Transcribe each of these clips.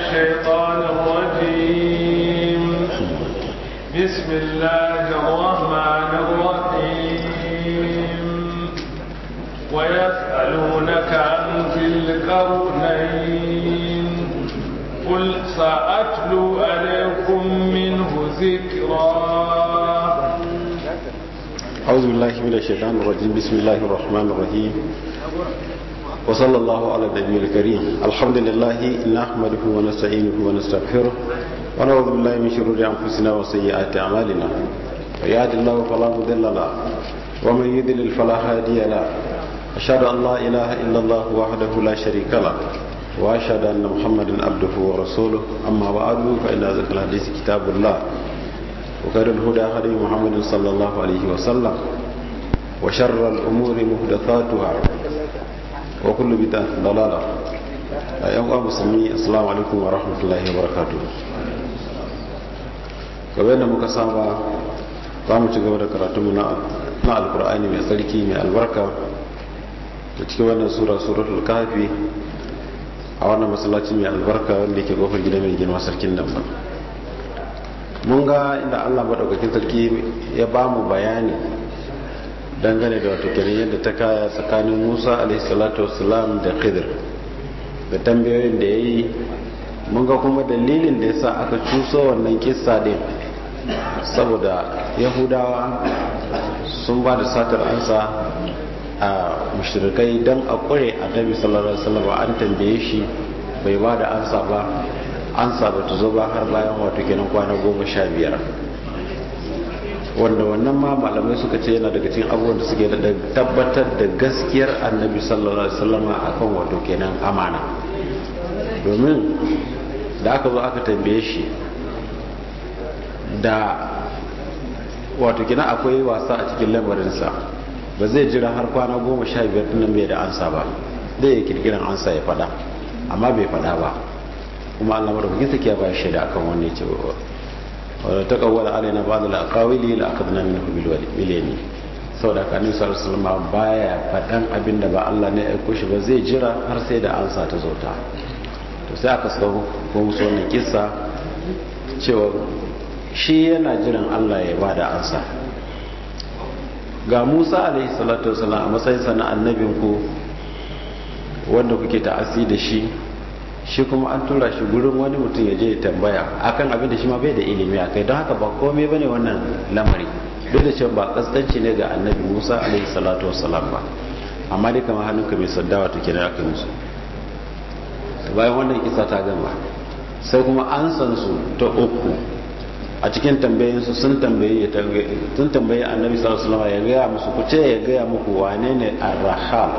الشيطان الرجيم بسم الله الرحمن الرحيم ويسألونك عن ذي القرنين قل سأتلو عليكم منه ذكرا أعوذ بالله من الشيطان الرجيم بسم الله الرحمن الرحيم وصلى الله على النبي الكريم الحمد لله نحمده ونستعينه ونستغفره ونعوذ بالله من شرور أنفسنا وسيئات أعمالنا ويهد الله فلا مضل له ومن يضلل فلا هادي له أشهد أن لا إله إلا الله وحده لا شريك له وأشهد أن محمدا عبده ورسوله أما بعد فإن ذكر الحديث كتاب الله وخير الهدى هدي محمد صلى الله عليه وسلم وشر الأمور محدثاتها وكل بدعة ضلالة أيها المسلمين السلام عليكم ورحمة الله وبركاته kamar da muka saba za mu ci gaba da karatunmu na alkur'ani mai tsarki mai albarka da cikin wannan sura suratul kafi a wannan masallaci mai albarka wanda yake kofar gida mai girma sarkin damba mun ga inda allah maɗaukakin sarki ya ba mu bayani dangane da wato kenan yadda ta kaya tsakanin musa alaihissalatu wasalam da khidir da tambayoyin da ya yi mun ga kuma dalilin da ya sa aka cuso wannan kissa din saboda yahudawa sun ba da satar ansa a mushrikai don a kure annabi sallallahu alaihi wasallam an tambaye shi bai ba da ansa ba ansa ba ta zo ba har bayan wato kenan kwana goma sha biyar wanda wannan ma malamai suka ce yana daga cikin abubuwan da suke da tabbatar da gaskiyar annabi sallallahu alaihi wasallam akan wato kenan amana domin da aka zo aka tambaye shi da wato kenan akwai wasa a cikin lamarinsa ba zai jira har kwana goma sha biyar dinnan bai da ansa ba zai yi kirkiran ansa ya fada amma bai fada ba kuma allah madaukakin sakiya ba shaida akan wannan ya ce wadda ta kawwala alaina ba da alƙawili la aka zana minhu biliyani sau da kanin sa rasulma baya faɗan abin da ba allah ne aiko shi ba zai jira har sai da ansa ta zo ta to sai aka saka ko musu wannan kissa cewa shi yana jiran allah ya ba da ansa ga musa alaihi salatu wasalam a matsayin sa na annabin ku wanda kuke ta'asi da shi shi kuma an tura shi gurin wani mutum ya je ya tambaya akan abin da shi ma bai da ilimi a kai don haka ba komai bane wannan lamari duk da cewa ba kaskanci ne ga annabi musa alaihi salatu wasalam ba amma dai kamar hannunka mai saddawa to kenan aka musu bayan wannan kisa ta gama sai kuma an san su ta uku a cikin tambayoyinsu sun tambaye sun tambaye annabi sallallahu alaihi wasallam ya gaya musu ku ce ya gaya muku wane ne ar-rahal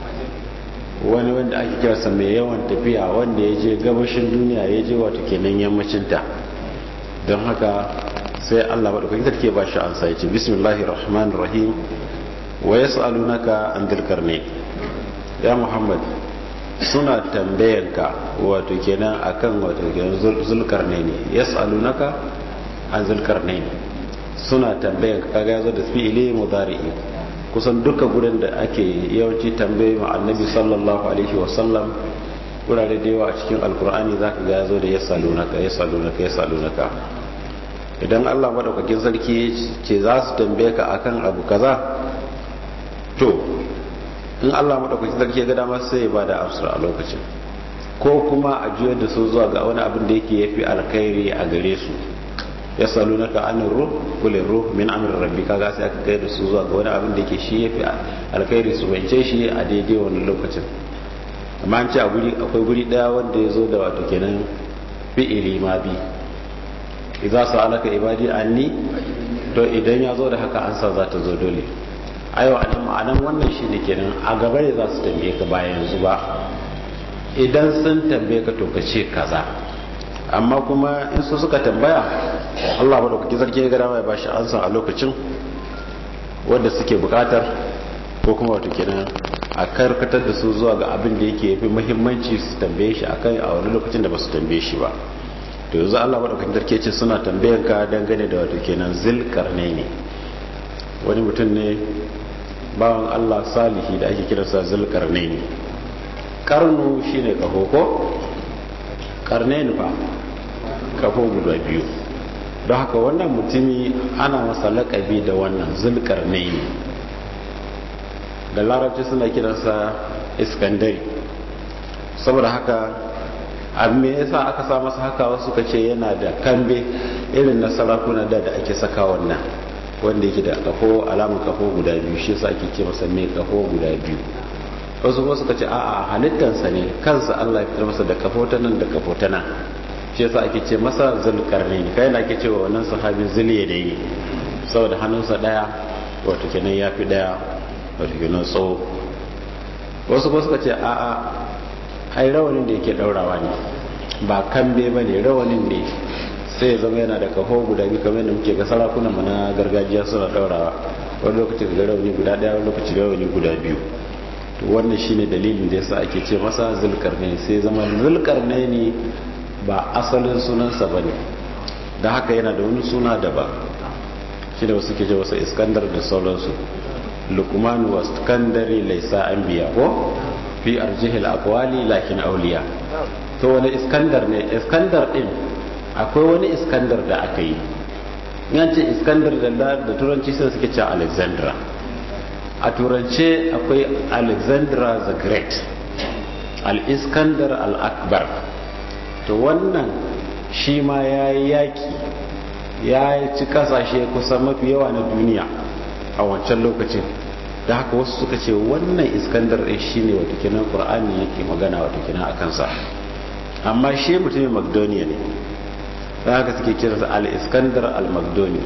wani wanda ake kirasa mai yawan tafiya wanda ya je gabashin duniya ya je wato kenan yammacin ta don haka sai Allah madaukakin sarki ba shi ansa yace bismillahir rahmanir rahim wa yas'alunaka an dhil qarnayn ya muhammad suna tambayanka wato kenan akan wato kenan zulkarnaini yas'alunaka an zulkarnain suna tambayan kaga yazo da fi'ili mudari'i kusan duka gurin da ake yawanci tambaye ma annabi sallallahu alaihi wasallam gurare da yawa a cikin alkur'ani zaka ga yazo da yasalunaka yasalunaka yasalunaka idan Allah madaukakin sarki ce za su tambaye ka akan abu kaza to in Allah madaukakin sarki ya ga dama sai ya bada amsar a lokacin ko kuma a juyar da su zuwa ga wani abin da yake yafi alkhairi a gare su yasalunaka anir ruh qul ruh min amri rabbi kaga sai aka kai da su zuwa ga wani abin da yake shi yafi alkhairi su bance shi a daidai wannan lokacin amma an ce a guri akwai guri daya wanda ya zo da wato kenan fi'ili ma bi idza sa'alaka ibadi anni to idan ya zo da haka ansa za ta zo dole ayo anan ma'anan wannan shine kenan a gaba ne za su tambaye ka ba yanzu ba idan sun tambaye ka to ka ce kaza amma kuma in su suka tambaya Allah ba da kuke zargi ya gada mai ba shi ansa a lokacin wanda suke bukatar ko kuma wato kenan a karkatar da su zuwa ga abin da yake yafi muhimmanci su tambaye shi akai a wani lokacin da ba su tambaye shi ba to yanzu Allah ba da kuke zargi ce suna tambayan ka dangane da wato kenan zilkarnaini wani mutum ne bawan Allah salihi da ake kiransa zilkarnaini karnu shine kaho ko karnain fa kafo guda biyu don haka wannan mutumi ana masa laƙabi da wannan zulkarnain da larabci suna kiransa iskandari saboda haka abin me yasa aka sa masa haka wasu ka ce yana da kambe irin na sarakuna da da ake saka wannan wanda yake da kafo alamun kafo guda biyu shi yasa ake ce masa mai kafo guda biyu wasu kuma suka ce a'a halittansa ne kansa Allah ya fitar masa da kafo ta nan da kafo ta nan shi yasa ake ce masa zulkarnain kai na ake cewa wannan sahabi zuliya da yi saboda hannunsa daya wato kenan ya fi daya wato kenan tsawo wasu kuma suka ce a'a ai rawanin da yake daurawa ne ba kambe ba ne rawanin ne sai ya zama yana da kafo guda biyu kamar yadda muke ga sarakunan mu na gargajiya suna daurawa wani lokaci ga rawani guda daya wani lokaci rawani guda biyu to wannan shine dalilin da yasa ake ce masa zulkarnaini sai zama zulkarnaini ba asalin sunansa bane da haka yana da wani suna daban shine wasu ke ce masa iskandar da sauransu lukman wa iskandari laisa anbiya ko fi arjihil aqwali lakin awliya to wani iskandar ne iskandar din akwai wani iskandar da aka yi yanci iskandar da da turanci sai suke cewa alexandra a turance akwai alexandra the great al-iskandar al-akbar to wannan shi ma ya yi yaki ya ci kasashe kusan mafi yawa na duniya a wancan lokacin da haka wasu suka ce wannan iskandar ɗin shi ne wata kinan ƙur'ani yake magana wata kinan a kansa amma shi mutumin magdoniya ne da haka suke kiransa al-iskandar al-magdoni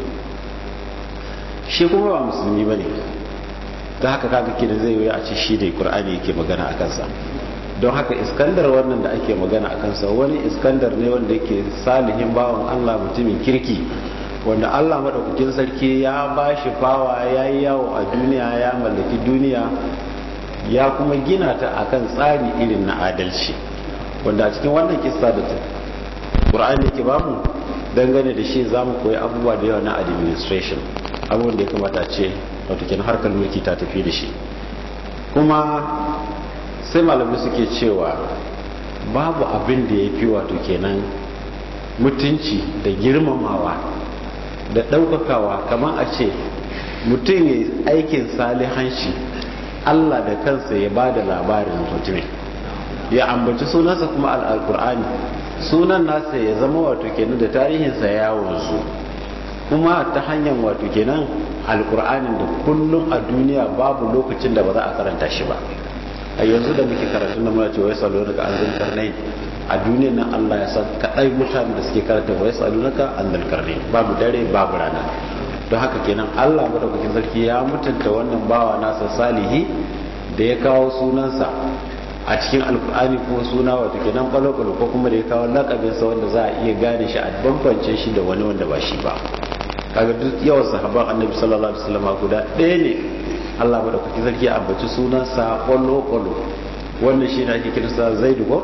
shi kuma ba musulmi ba ne da haka kaga kidan zai yi a ce shi da ƙur'ani yake magana a kansa don haka iskandar wannan da ake magana a kansa wani iskandar ne wanda yake salihin bawan allah mutumin kirki wanda allah maɗaukakin sarki ya ba shi fawa ya yi yawo a duniya ya mallaki duniya ya kuma gina ta akan tsari irin na adalci wanda a cikin wannan kista da ta ƙur'ani ke bamu dangane da shi za mu koyi abubuwa da yawa na administration abubuwan da ya kamata ce watakin harkar mulki ta tafi da shi kuma sai malamai suke cewa babu abin da ya fi wato kenan mutunci da girmamawa da ɗaukakawa kamar a ce mutum ya aikin salihanci allah da kansa ya ba da labarin mutumin ya ambaci sunansa kuma al'alkur'ani sunan nasa ya zama wato kenan da tarihinsa ya wanzu kuma ta hanyar wato kenan alkur'anin da kullum a duniya babu lokacin da ba za a karanta shi ba a yanzu da muke karatu na muna cewa ya salo daga an zan karnai a duniyar nan Allah ya san kaɗai mutane da suke karanta wa ya salo daga an zan karnai babu dare babu rana don haka kenan Allah madaukakin sarki ya mutunta wannan bawa nasa salihi da ya kawo sunansa a cikin alkur'ani ko suna wato kenan kwalo-kwalo ko kuma da ya kawo lakabinsa wanda za a iya gane shi a bambance shi da wani wanda ba shi ba kaga duk yawan sahabban annabi sallallahu alaihi wasallam guda ɗaya ne Allah madaukaki sarki ya ambaci sunansa kwallo kwallo wannan shi ne ake kiransa zaidu ko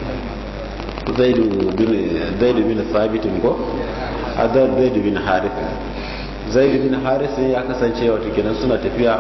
zaidu bin zaidu bin thabit ko adar zaidu bin harith zaidu bin harith ya kasance wato kenan suna tafiya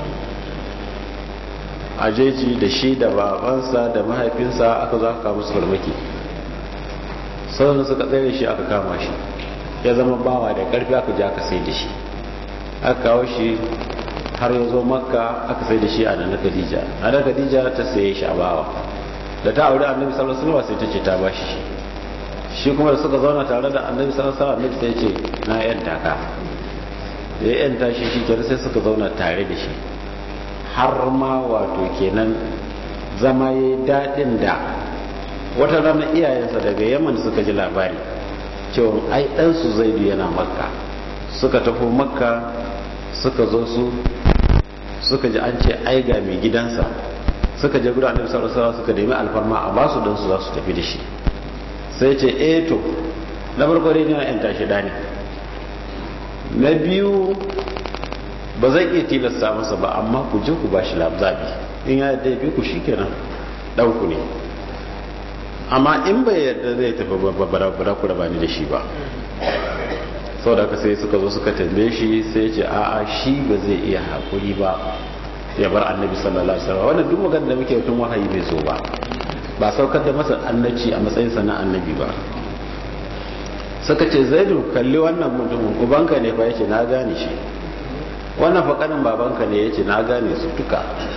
a jeji da shi da babansa da mahaifinsa aka zo aka kawo musu farmaki sauran suka tsaye shi aka kama shi ya zama bawa da karfi aka ji aka sai da shi aka kawo shi har ya zo makka aka sai da shi a nan khadija a nan khadija ta saye shi a bawa da ta aure annabi sallallahu alaihi wasallam sai ta ce ta bashi shi shi kuma da suka zauna tare da annabi sallallahu alaihi wasallam sai ya ce na yanta ka da ya yanta shi shi kenan sai suka zauna tare da shi har ma wato kenan zama ya daɗin da wata rana iyayensa daga yaman suka ji labari cewa ai ɗansu zaidu yana makka suka tafi makka suka zo su suka ji an ce ai ga mai gidansa suka je gudu annabi sallallahu alaihi suka nemi alfarma a basu dan su za su tafi da shi sai ce eh to na farko dai ne yan tashi dani na biyu ba zai iya tilasta masa ba amma ku je ku bashi labzabi in ya yadda bi ku shikenan dan ku ne amma in bai yadda zai tafi babbara ku raba ni da shi ba sau da sai suka zo suka tambaye shi sai ce a'a shi ba zai iya haƙuri ba ya bar annabi sallallahu alaihi wasallam wannan duk magana da muke mutum wahayi bai zo ba ba saukar da masa annabci a matsayinsa na annabi ba suka ce zaidu kalli wannan mutumin ubanka ne fa yace na gane shi wannan fa kanin babanka ne yace na gane su duka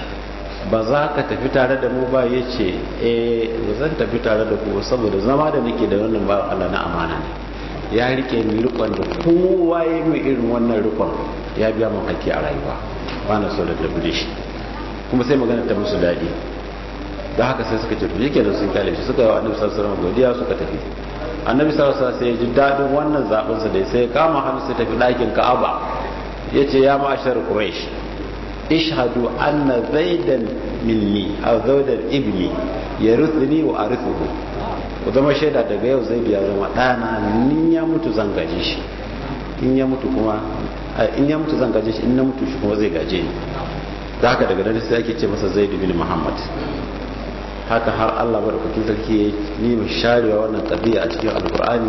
ba za ka tafi tare da mu ba yace eh ba zan tafi tare da ku saboda zama da nake da wannan ba Allah na amana ne ya rike ni rikon da kowa ya mai irin wannan rikon ya biya mun haƙƙi a rayuwa ba na so da tafi shi kuma sai magana ta musu daɗi da haka sai suka ce yake da sun kyale shi suka yi wa annabi sallallahu alaihi wasallam godiya suka tafi annabi sallallahu alaihi wasallam sai ya ji daɗin wannan zaɓin sa da sai ya kama hannu sai tafi ɗakin Ka'aba yace ya ma'ashar Quraysh ishhadu anna zaidan minni aw zaidan ibni yarithni wa arithuhu ku zama shaida daga yau zai biya zama ɗana in ya mutu zan gaje shi in ya mutu kuma in ya mutu zan gaje shi in na mutu shi kuma zai gaje ni da haka daga nan sai ake ce masa zaid bin muhammad haka har Allah madaukakin sarki ya yi mai sharewa wannan qadiya a cikin alqur'ani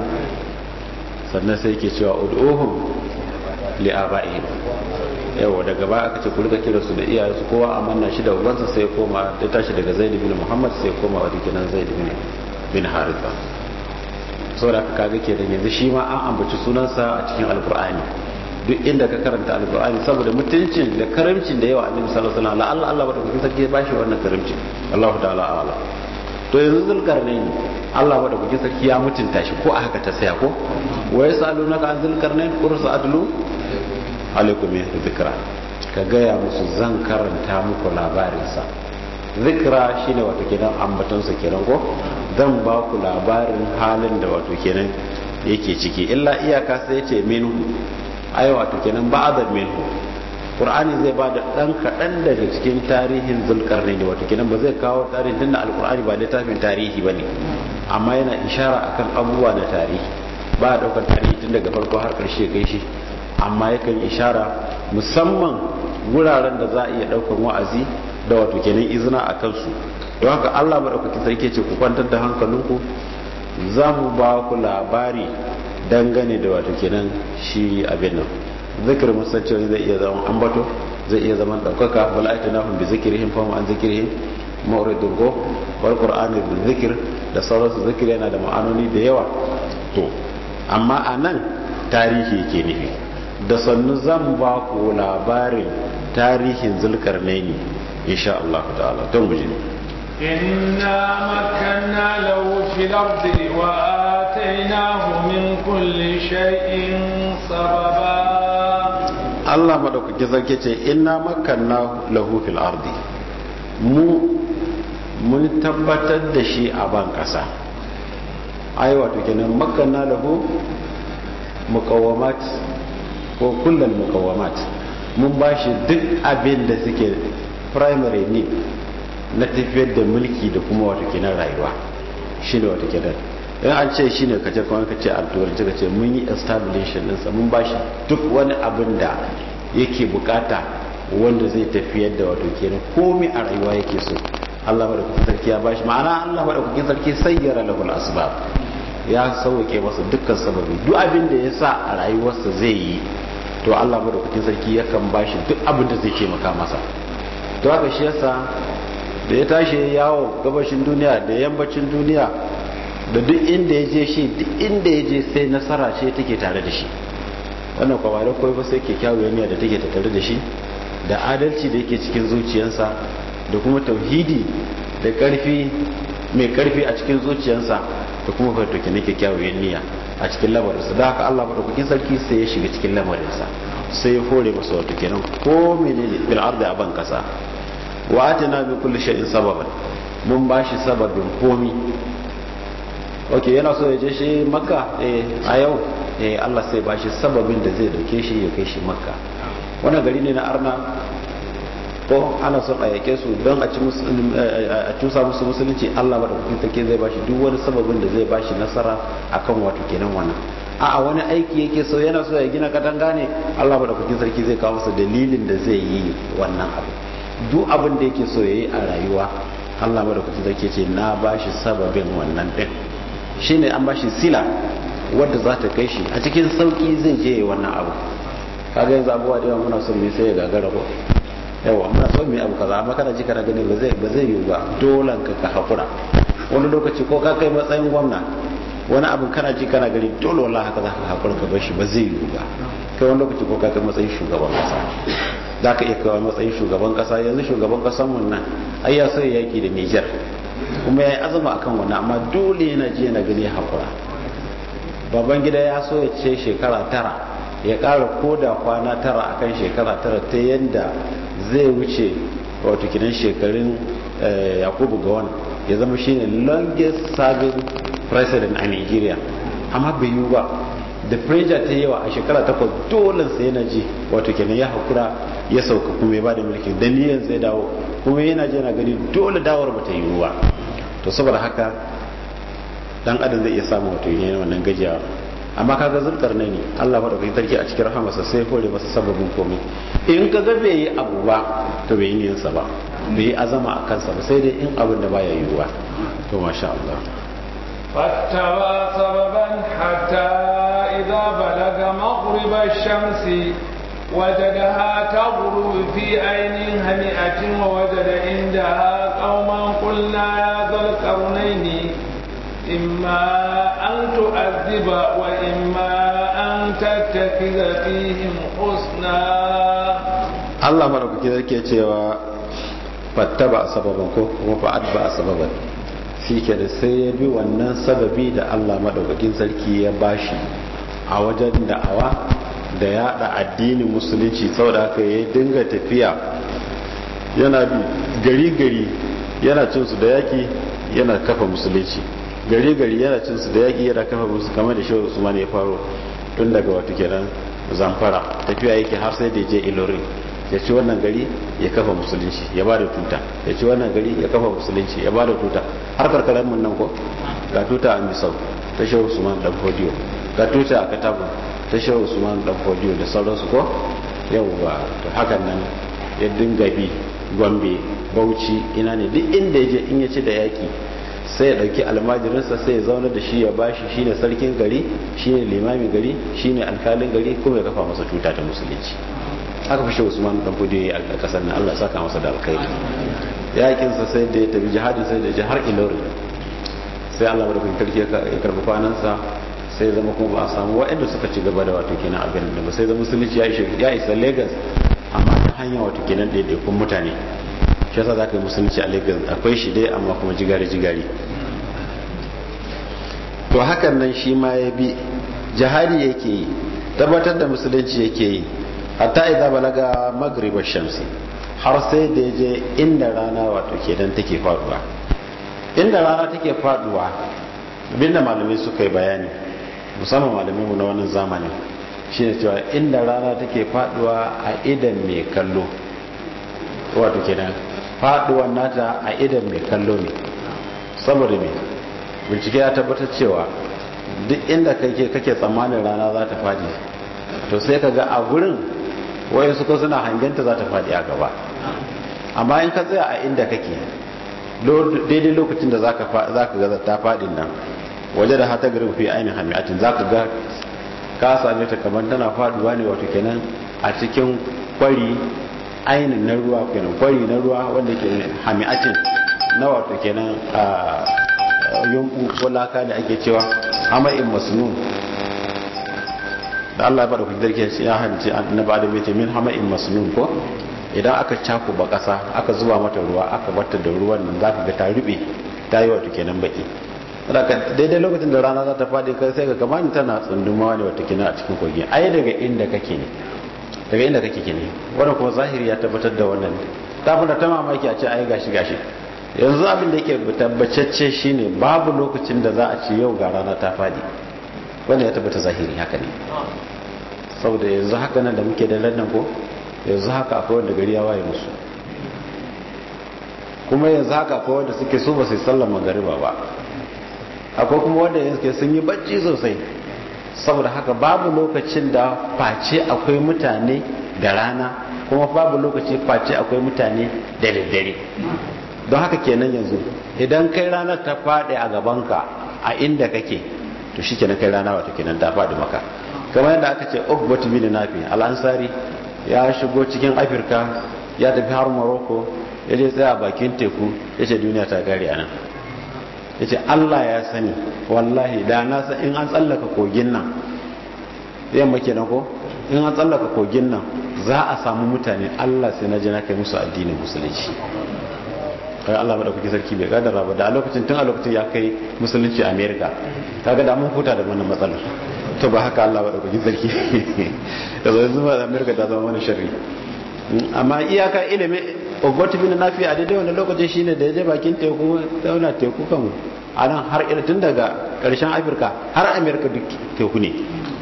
sannan sai yake cewa ud'uhum li aba'ihim yawa daga baya aka ce ku rika kira su da iyaye su kowa amanna shi da ubansa sai ya koma ya tashi daga zaid bin muhammad sai ya koma wa dikinan zaid bin bin haritha saboda aka kaga kenan yanzu shi ma an ambaci sunansa a cikin alqur'ani duk inda ka karanta alkur'ani saboda mutuncin da karamcin da yawa annabi sallallahu alaihi wasallam Allah Allah bada kukin sarki ya bashi wannan karamcin Allah ta'ala ala to yanzu zulkarnain Allah bada kukin sarki ya mutunta shi ko a haka ta saya ko wa yasalunaka an zulkarnain qursa adlu alaikum ya zikra ka gaya musu zan karanta muku labarinsa zikra shine wato kenan ambatonsa kenan ko zan ba ku labarin halin da wato kenan yake ciki illa iyaka sai ya ce minhu ai wato kenan ba'adar minhu qur'ani zai ba da dan kadan daga cikin tarihin zulkarnaini wato kenan ba zai kawo tarihin tunda alqur'ani ba littafin tarihi bane amma yana ishara akan abubuwa na tarihi ba a daukar tarihi tun daga farko har karshe kai shi amma yakan ishara musamman wuraren da za a iya daukar wa'azi da wato kenan izina a kansu don haka Allah madaukakin sarki ce ku kwantar da hankalinku za mu ba ku labari dangane da wato kenan shi abin nan zikir musancewa zai iya zama ambato zai iya zama daukaka wala aita nahum bi zikrihim fa an zikrihim mawridun go wal qur'ani bil zikr da sauransu zikir yana da ma'anoni da yawa to amma anan tarihi yake nufi da sannu zan ba ku labarin tarihin zulkarnaini insha Allah ta'ala don guje إنا مكنا له في الأرض وآتيناه من كل شيء سببا Allah madaukaki sarki ce inna makanna lahu fil ardi mu mun tabbatar da shi a ban kasa ai wato kenan makanna lahu muqawwamat ko kullal muqawwamat mun bashi duk abin da suke primary need na tafiyar da mulki da kuma wato kenan rayuwa shine wato kenan in an ce shine kace kuma ka ce alturanci ka ce mun yi establishment ɗinsa mun ba shi duk wani abin da yake bukata wanda zai tafiyar da wato kenan komai a rayuwa yake so Allah madaukakin sarki ya bashi ma'ana Allah madaukakin sarki sayyara lahul asbab ya sauke masa dukkan sababi duk abin da ya sa a rayuwarsa zai yi to Allah madaukakin sarki yakan bashi duk abin da zai taimaka masa to haka shi yasa da ya tashi yawo gabashin duniya da yammacin duniya da duk inda ya je shi duk inda ya je sai nasara ce take tare da shi wannan kwa da kawai ba sai kyakkyawar niyya da take tattare da shi da adalci da yake cikin zuciyarsa da kuma tauhidi da karfi mai karfi a cikin zuciyarsa da kuma fartoki na kyakkyawar niyya a cikin lamarinsa da haka Allah madaukakin sarki sai ya shiga cikin lamarinsa sai ya hore masa wato kenan ko menene bil ardi a ban kasa wa atina bi kulli shay'in sababan mun bashi sababin komi ok yana so ya je shi makka eh a yau eh Allah sai ba shi sababin da zai dauke shi ya kai shi makka wannan gari ne na arna ko ana son a yake su don a cusa musu musulunci Allah madaukakin sarki zai ba shi duk wani sababin da zai ba shi nasara akan wato kenan wannan a wani aiki yake so yana so ya gina katanga ne Allah madaukakin sarki zai kawo masa dalilin da zai yi wannan abu duk abin da yake so ya yi a rayuwa Allah madaukakin sarki ce na ba shi sababin wannan din shine an bashi sila wadda za ta kai shi a cikin sauki zai je wannan abu kaga yanzu abubuwa da yawa muna son mai sai ya gagara ko yawa muna son mai abu kaza amma kana ji kana gani ba zai ba zai yiwu ba dolan ka ka hakura wani lokaci ko ka kai matsayin gwamna wani abin kana ji kana gani dole wallahi haka za ka haƙura ka bar shi ba zai yiwu ba kai wani lokaci ko ka kai matsayin shugaban kasa za ka iya kawai matsayin shugaban kasa yanzu shugaban kasan mun nan ai ya so yaki da Niger kuma ya yi azama akan wannan amma dole yana ji yana gani haƙura baban gida ya so ya ce shekara tara ya ƙara koda kwana tara akan shekara tara ta yadda zai wuce wato kinan shekarun yakubu gawan ya zama shine longest serving president a nigeria amma bai yi ba da pressure ta yawa a shekara takwas dole sai yana ji wato kenan ya hakura ya sauka kuma ya bada mulki da niyan zai dawo kuma yana ji yana gani dole dawar bata yi ba to saboda haka dan adam zai iya samu wato ne wannan gajiya amma kaga zulkar ne ne Allah madaukakin sarki a cikin rahamarsa sai hore masa sababin komai in ka ga bai yi abu ba to bai yi niyansa ba bai yi azama a kansa ba sai dai in abin da baya yiwuwa to masha Allah فاتبع سببا حتى إذا بلغ مغرب الشمس وجدها تغرب في عين هنئة ووجد عندها قوما قلنا يا ذا القرنين إما أن تؤذب وإما أن تتخذ فيهم حسنا الله مرحبا كذا كي fattaba sababan ko kuma fa'adba sababan shi ke da sai ya bi wannan sababi da Allah madaukakin sarki ya bashi a wajen da'awa da yada addinin musulunci saboda haka ya dinga tafiya yana bi gari gari yana cin su da yaki yana kafa musulunci gari gari yana cin su da yaki yana kafa musu kamar da shehu usman ya faro tun daga wato kenan zamfara tafiya yake har sai da je ilorin ya ci wannan gari ya kafa musulunci ya ba da tuta ya ci wannan gari ya kafa musulunci ya ba da tuta har karkarar mun nan ko ga tuta a misau ta shehu usman dan fodiyo ga tuta a katabu ta shehu usman dan fodiyo da sauransu ko yawwa to hakan nan ya dinga bi gombe bauchi ina ne duk inda ya je in ya ci da yaki sai ya dauki almajirinsa sai ya zauna da shi ya bashi shine sarkin gari shine limamin gari shine alkalin gari kuma ya kafa masa tuta ta musulunci aka fi shehu usman dan fudi a kasar nan Allah saka masa da alkhairi yakin sa sai da ya tafi jihadin sai da jihar ilori sai Allah barkun karki ya karbi kwanan sa sai zama kuma ba a samu waɗanda suka ci gaba da wato kenan abin da ba sai zama musulunci ya isa Lagos amma ta hanyar wato kenan daidaikun mutane shi yasa zaka yi musulunci a Lagos akwai shi dai amma kuma jigari jigari to hakan nan shi ma ya bi jihadi yake yi tabbatar da musulunci yake yi hatta idza balaga magriba shamsi har sai da je inda rana wato kenan take faduwa inda rana take faduwa abinda malamai suka yi bayani musamman malamai mu na wannan zamanin shine cewa inda rana take faduwa a idan mai kallo wato kenan faduwan nata a idan mai kallo ne saboda me bincike ya tabbatar cewa duk inda kake kake tsammanin rana za ta fadi to sai ka ga a gurin wayan suka suna hangenta za ta faɗi a gaba amma in ka tsaya a inda kake daidai lokacin da za ka ga ta faɗin nan waje da hata garin fi ainihin hamiyatin za ka ga ka same ta kamar tana faɗuwa ne wato kenan a cikin kwari ainihin na ruwa kenan kwari na ruwa wanda ke hamiyatin na wato kenan a yunku ko laka da ake cewa hama'in masnun da Allah ya bada kuɗi darke ya hanci annabi Adam ya ce min hama'in masnun ko idan aka cako ba ƙasa aka zuba mata ruwa aka barta da ruwan nan zaka ga ta rube ta yi wato kenan baki saboda daidai lokacin da rana za ta faɗi kai sai ka kamar tana tsundumawa ne wato kenan a cikin kogi ai daga inda kake ne daga inda kake ne wannan kuma zahiri ya tabbatar da wannan ta fara ta mamaki a ce ai gashi gashi yanzu abin da yake tabbacacce shine babu lokacin da za a ce yau ga rana ta faɗi wanda ya tabbata zahiri haka ne saboda yanzu haka nan da muke da lannan ko yanzu haka akwai wanda gari ya waye musu kuma yanzu haka akwai wanda suke so ba su sallar magariba ba akwai kuma wanda yanzu sun yi bacci sosai saboda haka babu lokacin da face akwai mutane da rana kuma babu lokaci face akwai mutane da daddare don haka kenan yanzu idan kai ranar ta faɗi a gabanka a inda kake to shi kenan kai rana wato kenan ta faɗi maka kamar yadda aka ce ugbatu bin nafi al'ansari ya shigo cikin afirka ya tafi har morocco ya je tsaya bakin teku ya ce duniya ta gari a nan ya ce allah ya sani wallahi da na san in an tsallaka kogin nan yamma kenan ko in an tsallaka kogin nan za a samu mutane allah sai na je na kai musu addinin musulunci kai allah maɗaukaki sarki bai gadara ba da a lokacin tun a lokacin ya kai musulunci a america kaga da mun huta da wannan matsalar to ba haka allah maɗaukaki sarki da zai zuma da america ta zama wani sharri amma iyaka ilimin ogoti bin nafi a daidai wani lokaci shine da ya je bakin teku zauna teku kan a nan har tun daga karshen afirka har amerika duk teku ne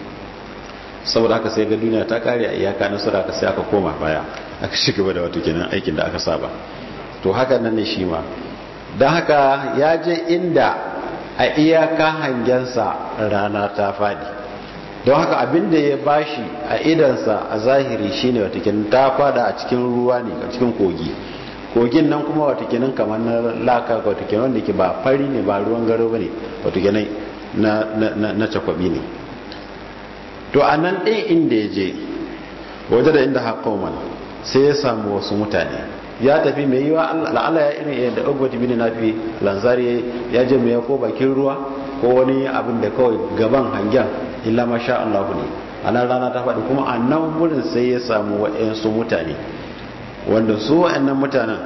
saboda haka sai ga duniya ta kare a iyaka na sura sai aka koma baya aka shiga gaba da wato kenan aikin da aka saba to haka nan ne shi ma don haka ya je inda a iyaka hangensa rana ta fadi don haka abin da ya bashi a idansa a zahiri shine watakin ta fada a cikin ruwa ne a cikin kogi kogin nan kuma watakin kamar na laka watakin wanda ke ba fari ne ba ruwan garo ba ne watakin na cakwabi ne to a nan ɗin inda ya je waje da inda haƙoman sai ya samu wasu mutane ya tafi mai yiwa la'ala ya irin yadda ogwati bin nafi lanzari ya je mai ko bakin ruwa ko wani abin da kawai gaban hangen illa masha Allah ne a nan rana ta faɗi kuma a nan wurin sai ya samu wa'yansu mutane wanda su wa'yannan mutanen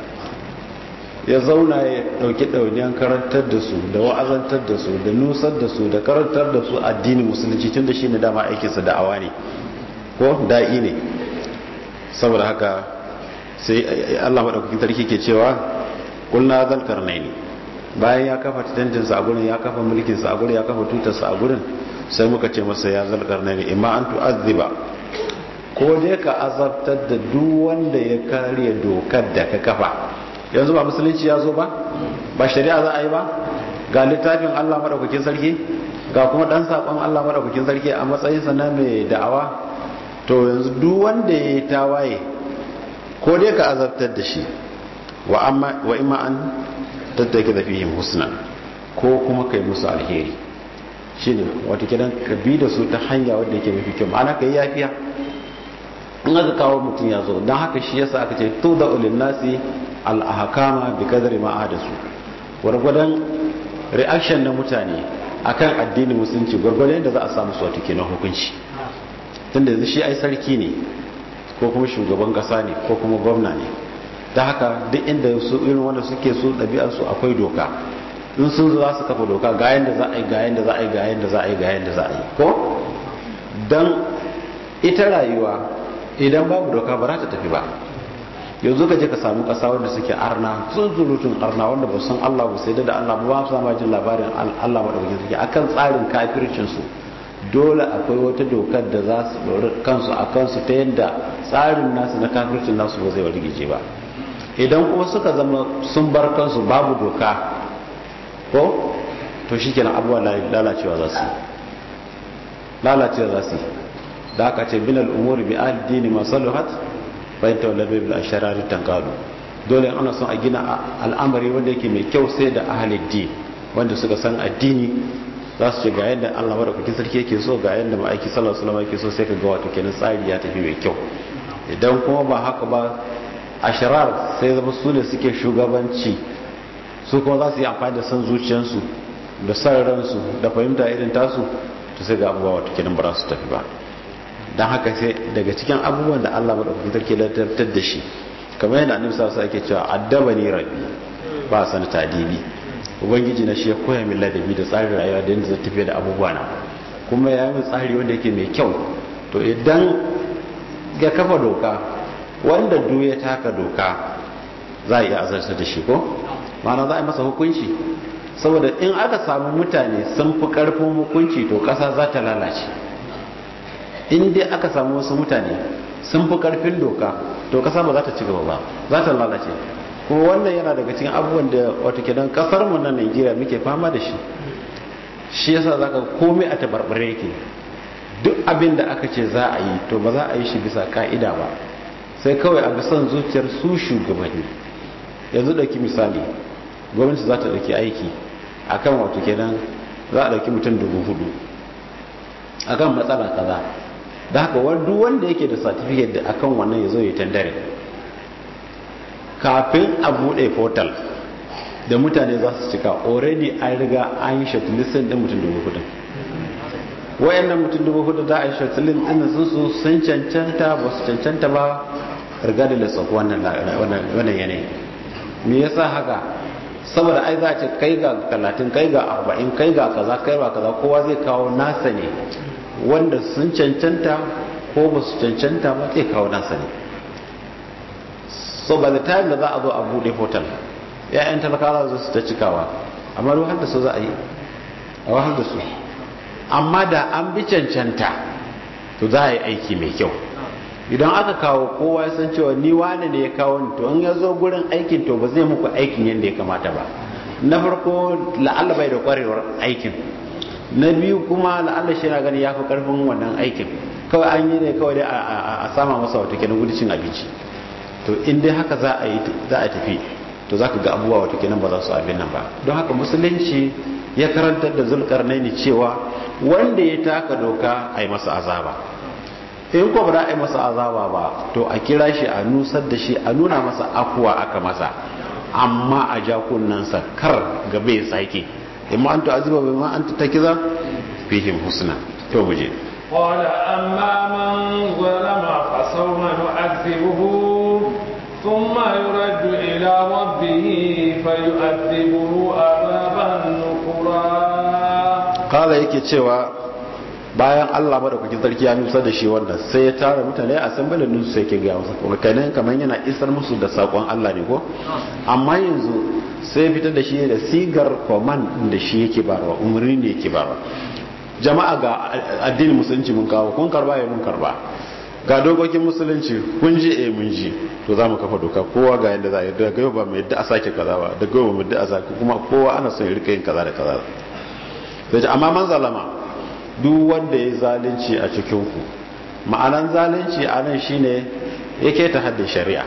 ya zauna ya ɗauki ɗauniyan karantar da su da wa'azantar da su da nusar da su da karantar da su addinin musulunci tun da shi ne dama aikinsa da'awa ne ko da'i ne saboda haka sai Allah maɗaukakin tarki ke cewa kulna zalkar ne bayan ya kafa tantinsa a gurin ya kafa mulkinsa a gurin ya kafa tutarsa a gurin sai muka ce masa ya zalkar ne imma an tu'azziba ko dai ka azabtar da duk wanda ya kare dokar da ka kafa yanzu ba musulunci ya zo ba ba shari'a za a yi ba ga littafin Allah madaukakin sarki ga kuma dan sakon Allah madaukakin sarki a matsayin sa na mai da'awa to yanzu duk wanda ya tawaye ko dai ka azabtar da shi wa amma wa imma an tattake da fihim husna ko kuma kai musu alheri shine wato kidan ka bi da su ta hanya wanda yake mafi kyau ma'ana kai yafiya in aka kawo mutum ya zo don haka shi yasa aka ce to da ulil nasi al-ahkama bi kadri ma su gwargwadon reaction na mutane akan addinin musulunci gwargwadon da za a samu su wato kenan hukunci tunda yanzu shi ai sarki ne ko kuma shugaban kasa ne ko kuma gwamna ne da haka duk inda su irin wanda suke su ɗabi'arsu akwai doka in sun zo za su kafa doka ga yanda za a yi ga yanda za a yi ga yanda za a yi ga yanda za a yi ko don ita rayuwa idan babu doka ba za ta tafi ba yanzu ka je ka samu ƙasa wanda suke arna sun zurutun arna wanda ba san Allah ba sai da Allah ba su ma jin labarin Allah madaukakin suke akan tsarin kafircin su dole akwai wata dokar da za su dori kansu a kansu ta yadda tsarin nasu na kafircin nasu ba zai wargije ba idan kuma suka zama sun bar kansu babu doka ko to shi kenan abuwa lalacewa za su lalacewa za su da aka ce bilal umuri bi addini masaluhat bayan tawallar bai bil asharari tankadu dole ana son a gina al'amari wanda yake mai kyau sai da ahalin din wanda suka san addini za su ce ga yadda Allah madaukakin sarki yake so ga yadda ma'aiki sallallahu alaihi wasallam yake so sai ka ga wato kenan tsari ya tafi mai kyau idan kuma ba haka ba ashirar sai zama su ne suke shugabanci su kuma za su yi amfani da san zuciyarsu da san ransu da fahimta irin tasu to sai ga abubuwa wato kenan ba su tafi ba don haka sai daga cikin abubuwan da Allah madaukakin sarki lantartar da shi kamar yadda annabi sallallahu alaihi wasallam yake cewa addabani rabbi ba san tadibi ubangiji na shi ya koya min ladabi da tsarin rayuwa da yadda zai tafiya da abubuwa na kuma ya yi tsari wanda yake mai kyau to idan ya kafa doka wanda duk ya taka doka za a iya azarta da shi ko mana za a yi masa hukunci saboda in aka samu mutane sun fi karfin hukunci to ƙasa za ta lalace in dai aka samu wasu mutane sun fi karfin doka to ƙasa ba za ta ci gaba ba za ta lalace kuma wannan yana daga cikin abubuwan da wata kidan kasar mu na Najeriya muke fama da shi shi yasa zaka komai a tabarbare yake duk abin da aka ce za a yi to ba za a yi shi bisa ka'ida ba sai kawai a ga son zuciyar su shugabanni yanzu dauki misali gwamnati za ta dauki aiki akan wato kenan za a dauki mutum dubu hudu akan matsala kaza da haka duk wanda yake da certificate da akan wannan ya zo ya tandare kafin a bude portal da mutane za su cika already an riga an yi shortlisting din mutum dubu hudu wayannan mutum dubu hudu za a yi shortlisting din sun su sun cancanta ba su cancanta ba regardless of wannan wannan yanayi me yasa haka saboda ai za a ce kai ga 30 kai ga 40 kai ga kaza kai ba kaza kowa zai kawo nasa ne wanda sun cancanta ko ba su cancanta ba zai kawo nasa ne so by the time da za a zo a bude hotel ya'yan talakawa za su ta cikawa amma ruwan da su za a yi a wahal da su amma da an bi cancanta to za a yi aiki mai kyau idan aka kawo kowa ya san cewa ni wane ne ya kawo ni to in ya zo gurin aikin to ba zai muku aikin yadda ya kamata ba na farko la'alla bai da kwarewar aikin na biyu kuma la'alla shi na gani ya fi karfin wannan aikin kawai an yi ne kawai dai a sama masa wata kenan gudicin abinci to in dai haka za a yi za a tafi to za ka ga abubuwa wata kenan ba za su abin nan ba don haka musulunci ya karantar da zulkarnaini cewa wanda ya taka doka a yi masa azaba in ko ba za a yi masa azaba ba to a kira shi a nusar da shi a nuna masa akuwa aka masa amma a ja kunnansa kar ga bai sake imma an tu'aziba bai ma an takiza fihim husna to mu je قال أما من ظلم فسوف نعذبه ثم يرد إلى ربه فيؤذبه عذابا نكرا قال yake cewa bayan Allah madaukakin sarki ya nusa da shi wannan sai ya tara mutane a san balin nusu sai ke ga musu kuma kanin kamar yana isar musu da sakon Allah ne ko amma yanzu sai fitar da shi da sigar command da shi yake barwa umarni ne yake barwa jama'a ga addinin musulunci mun kawo kun karba ya mun karba ga dokokin musulunci kun ji eh mun ji to za mu kafa doka kowa ga yadda za a yi daga yau ba mu yadda a sake kaza ba daga yau ba mu yadda a sake kuma kowa ana son ya rika yin kaza da kaza sai amma man zalama duk wanda ya zalunci a cikin ku ma'anan zalunci a nan shine yake ta haddin shari'a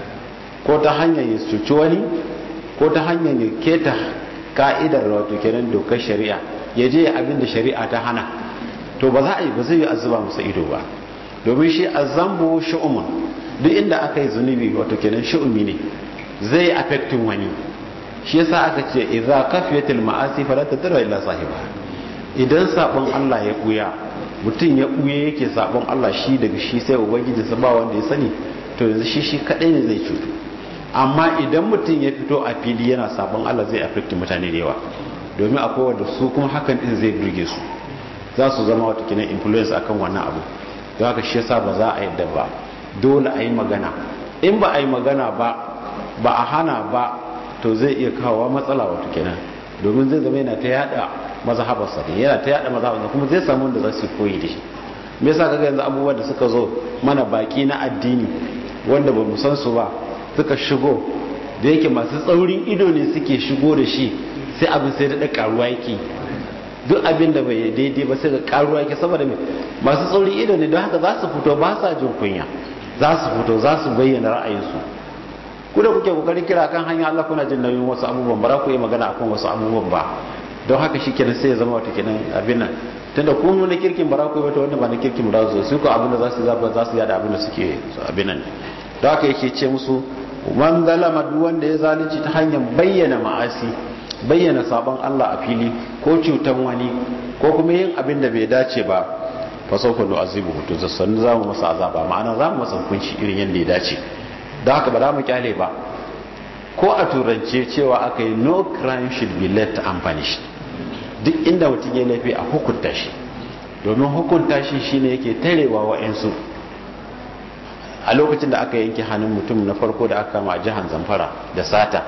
ko ta hanyar ya cuci wani ko ta hanyar ya keta ka'idar wato kenan dokar shari'a ya je abin da shari'a ta hana to ba za a yi ba zai yi azuba masa ido ba domin shi azambo shu'umun duk inda aka yi zunubi wato kenan shu'umi ne zai affecting wani shi yasa aka ce idza kafiyatil ma'asi fala tadra illa sahiba idan sabon Allah ya buya mutum ya buye yake sabon Allah shi daga shi sai ubangiji sa ba wanda ya sani to yanzu shi shi kadai ne zai cutu amma idan mutum ya fito a fili yana sabon Allah zai affect mutane da yawa domin akwai wanda su kuma hakan din zai burge su za su zama wata kinan influence akan wannan abu don haka shi yasa ba za a yadda ba dole a yi magana in ba a yi magana ba ba a hana ba to zai iya kawo matsala wata kenan domin zai zama yana ta yada mazhabarsa ne yana ta yada mazhabarsa kuma zai samu wanda za su koyi da shi me yasa kaga yanzu abubuwan da suka zo mana baki na addini wanda ba mu san su ba suka shigo da yake masu tsaurin ido ne suke shigo da shi sai abin sai da karuwa yake duk abin da bai daidai ba sai ga karuwa yake saboda me masu tsaurin ido ne don haka za su fito ba sa jin kunya za su fito za su bayyana ra'ayinsu ku da kuke kokarin kira kan hanya Allah kuna jin nauyin wasu abubuwan ba za ku yi magana akan wasu abubuwan ba don haka shi kenan sai ya zama wata kenan abin nan tunda ku na kirkin ba za ku yi wata wanda ba na kirkin ba za su ko abin da za su zaba za su yada abin da suke abin nan don haka yake ce musu man zalama duk wanda ya zalunci ta hanyar bayyana ma'asi bayyana sabon Allah a fili ko cutan wani ko kuma yin abin da bai dace ba fa sawfa nu'azibu to sannu za mu masa azaba ma'ana za mu masa hukunci irin yadda ya dace da haka ba za mu kyale ba ko a turance cewa aka yi no crime should be left unpunished duk inda mutum ya laifi a hukunta shi domin hukunta shi shine yake tarewa wa'yansu a lokacin da aka yanke hannun mutum na farko da aka kama a jihar zamfara da sata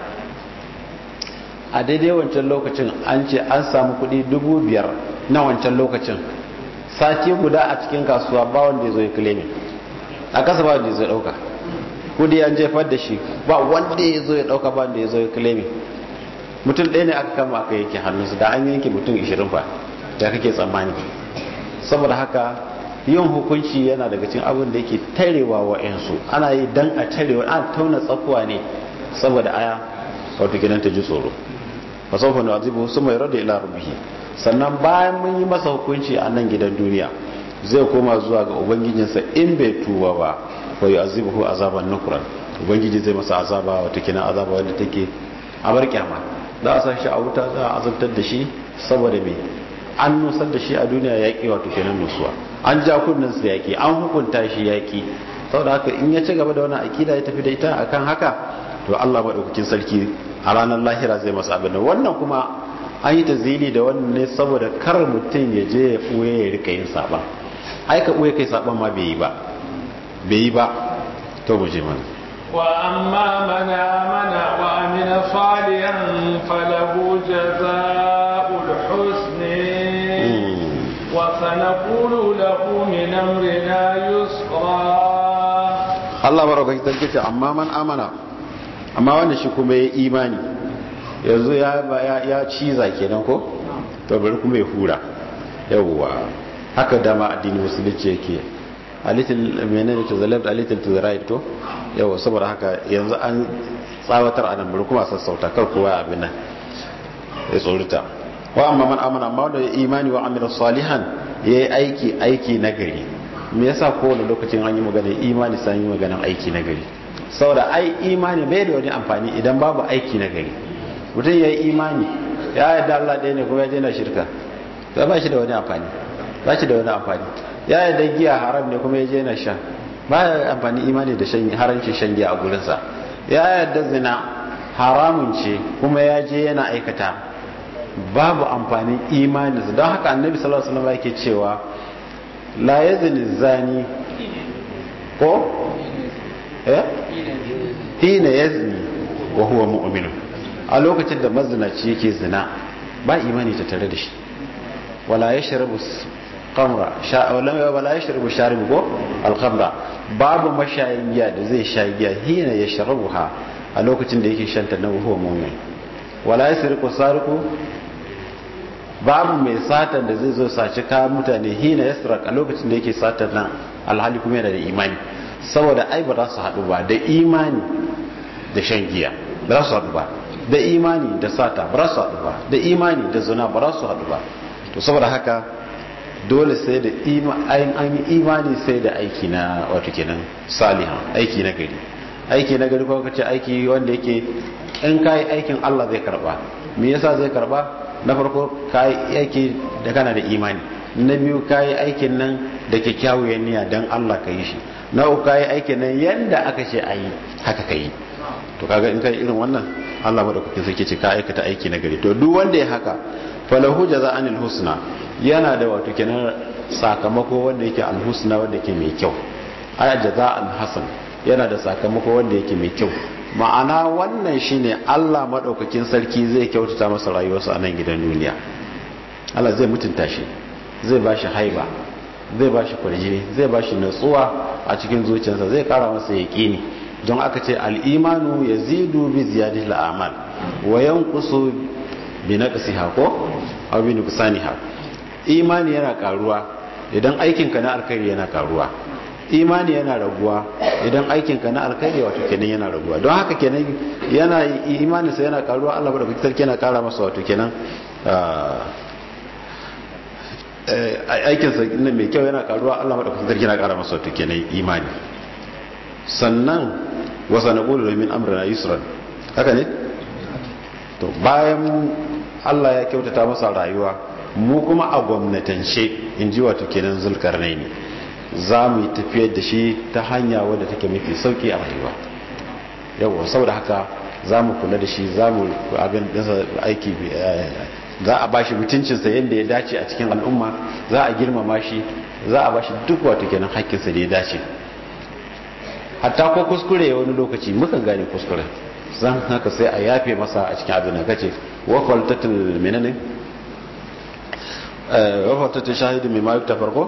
a daidai wancan lokacin an ce an samu kudi dubu biyar na wancan lokacin sati guda a cikin kasuwa ba wanda ya zo ya kilemi a kasa ba wanda ya zo ya dauka kudi an jefar da shi ba wanda ya zo ya dauka ba wanda ya zo ya kilemi mutum ɗaya ne aka kama aka yanke hannunsu da an yanke mutum 20 fa da kake tsammani saboda haka yin hukunci yana daga cikin abin da yake tarewa wa yansu ana yi dan a tarewa ana tauna tsakuwa ne saboda aya wato gidan ta ji tsoro fa sawfa nu'adhibu summa yuradu ila rabbih sannan bayan mun yi masa hukunci a nan gidan duniya zai koma zuwa ga ubangijinsa in bai tuba ba fa yu'adhibuhu azaban nukran ubangiji zai masa azaba wato kina azaba wanda take a bar kyama za a sa shi a wuta za a azabtar da shi saboda me an nusar da shi a duniya yaƙi wato kenan nusuwa an ja kunnen su yaƙi an hukunta shi yaƙi saboda haka in ya ci gaba da wannan akida ya tafi da ita akan haka to Allah madaukakin sarki a ranar lahira zai masa abin wannan kuma an yi tazili da wannan ne saboda kar mutum ya je ya ɓuye ya rika yin saɓa ai ka ɓuye kai saɓan ma bai yi ba bai yi ba to mu je mana وأما من آمن وعمل صالحا فله جزاء الحسن وسنقول له من أمرنا يسرا Allah baraka ta ce amma man amana amma wanda shi kuma ya imani yanzu ya ya ciza kenan ko to bari kuma ya hura yawwa haka dama addini musulunci yake a little menene to the left a little to the right to yawa saboda haka yanzu an tsawatar a nan bari kuma sassauta kar kowa abin nan ya tsorita wa amma man amana amma wanda imani wa amila salihan yayi aiki aiki nagari me yasa kowane lokacin an yi maganar imani sai yi maganar aiki nagari saboda ai imani bai da wani amfani idan babu aiki nagari mutum yayi imani ya yarda Allah ɗaya ne kuma ya daina shirka to ba shi da wani amfani ba shi da wani amfani ya yarda giya haram ne kuma ya je na sha ba ya amfani imani da shan haramcin shan giya a gurinsa ya yarda zina haramun ce kuma ya je yana aikata babu amfanin imani don haka annabi sallallahu alaihi wasallam yake cewa la yazni zani ko eh hina yazni wa huwa mu'min a lokacin da mazinaci yake zina ba imani ta tare da shi wala yashrabu kamra wala ya shirbu sharibu ko alkamra babu mashayin giya da zai sha giya hina ya sharabu ha a lokacin da yake shanta na huwa mumin wala ya siriku sariku babu mai satan da zai zo saci kayan mutane hina ya sirak a lokacin da yake satan nan alhali kuma yana da imani saboda ai ba za su haɗu ba da imani da shan giya ba za su haɗu ba da imani da sata ba za su haɗu ba da imani da zina ba za su haɗu ba to saboda haka dole sai da an yi imani sai da aiki na wato kenan salihan aiki na gari aiki na gari kuma kace aiki wanda yake in kai aikin Allah zai karba me yasa zai karba na farko kai aiki da kana da imani na biyu kai aikin nan da kyakkyawar niyya dan Allah ka yi shi na uku kai aikin nan yanda aka ce ayi haka kai to kaga in kai irin wannan Allah madaukakin sarki ce ka aikata aiki na gari to duk wanda ya haka falahu jaza'anil husna yana da wato kenan sakamako wanda yake alhusna wanda yake mai kyau aya jaza'an hasan yana da sakamako wanda yake mai kyau ma'ana wannan shine Allah madaukakin sarki zai kyautata masa rayuwarsa a nan gidan duniya Allah zai mutunta shi zai bashi haiba zai bashi kwarjini zai bashi natsuwa a cikin zuciyarsa zai kara masa yaqini don aka ce al-imanu yazidu bi ziyadati al-amal wa yanqusu bi naqsiha ko aw bi nuqsaniha imani yana karuwa idan aikinka na alkhairi yana karuwa imani yana raguwa idan aikinka na alkhairi wato kenan yana raguwa don haka kenan yana imaninsa yana karuwa Allah bada kuka yana kara masa wato kenan aikinsa mai kyau yana karuwa Allah bada kuka yana kara masa wato kenan imani sannan wasa na ƙulu min amrina yusran haka ne to bayan Allah ya kyautata masa rayuwa mu kuma a gwamnatance in ji wato kenan zulkarnai ne za mu yi tafiyar da shi ta hanya wadda take mafi sauki a rayuwa yawon saboda haka za mu kula da shi za mu abin ɗinsa aiki za a bashi mutuncinsa yadda ya dace a cikin al'umma za a girmama shi za a bashi duk wato kenan hakkinsa da ya dace hatta ko kuskure wani lokaci mukan gane kuskure zan haka sai a yafe masa a cikin abin da kace wa faltatul menene wa faltatul shahidi mai ma yukta farko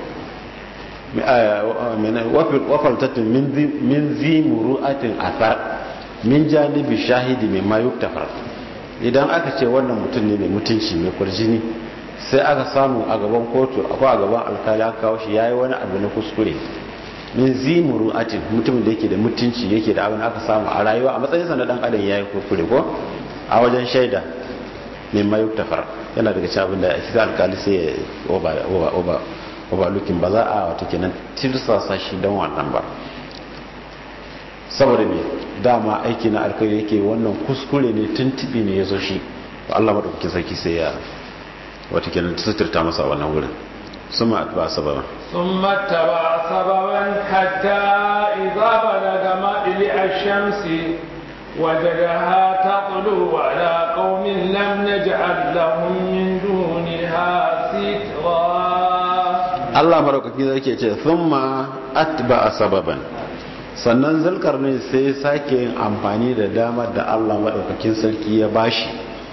wa faltatul min zi muru'atin athar min janibi shahidi mai ma yukta farko idan aka ce wannan mutum ne mai mutunci mai kurjini sai aka samu a gaban kotu akwai a gaban alkali aka kawo shi yayi wani abu na kuskure min zimuru atin mutumin da yake da mutunci yake da abin aka samu a rayuwa a matsayinsa na dan adam yayi kuskure ko a wajen shaida min mayu tafar yana daga cikin abin da shi alkali sai oba oba oba lukin ba za a wata kenan tirsasa shi dan wannan ba saboda me dama aiki na alkhairi yake wannan kuskure ne tuntubi ne ya zo shi Allah madaukakin sarki sai ya wata kenan suturta masa wannan wurin sun ma atba sababa ثم اتبع سببا حتى إذا بلغ مطلع الشمس وجدها تطلع على قوم لم نجعل لهم من دونها سترا Allah madaukaki zai ce thumma atba sababan sannan zulkar ne sai sake yin amfani da damar da Allah madaukakin sarki ya bashi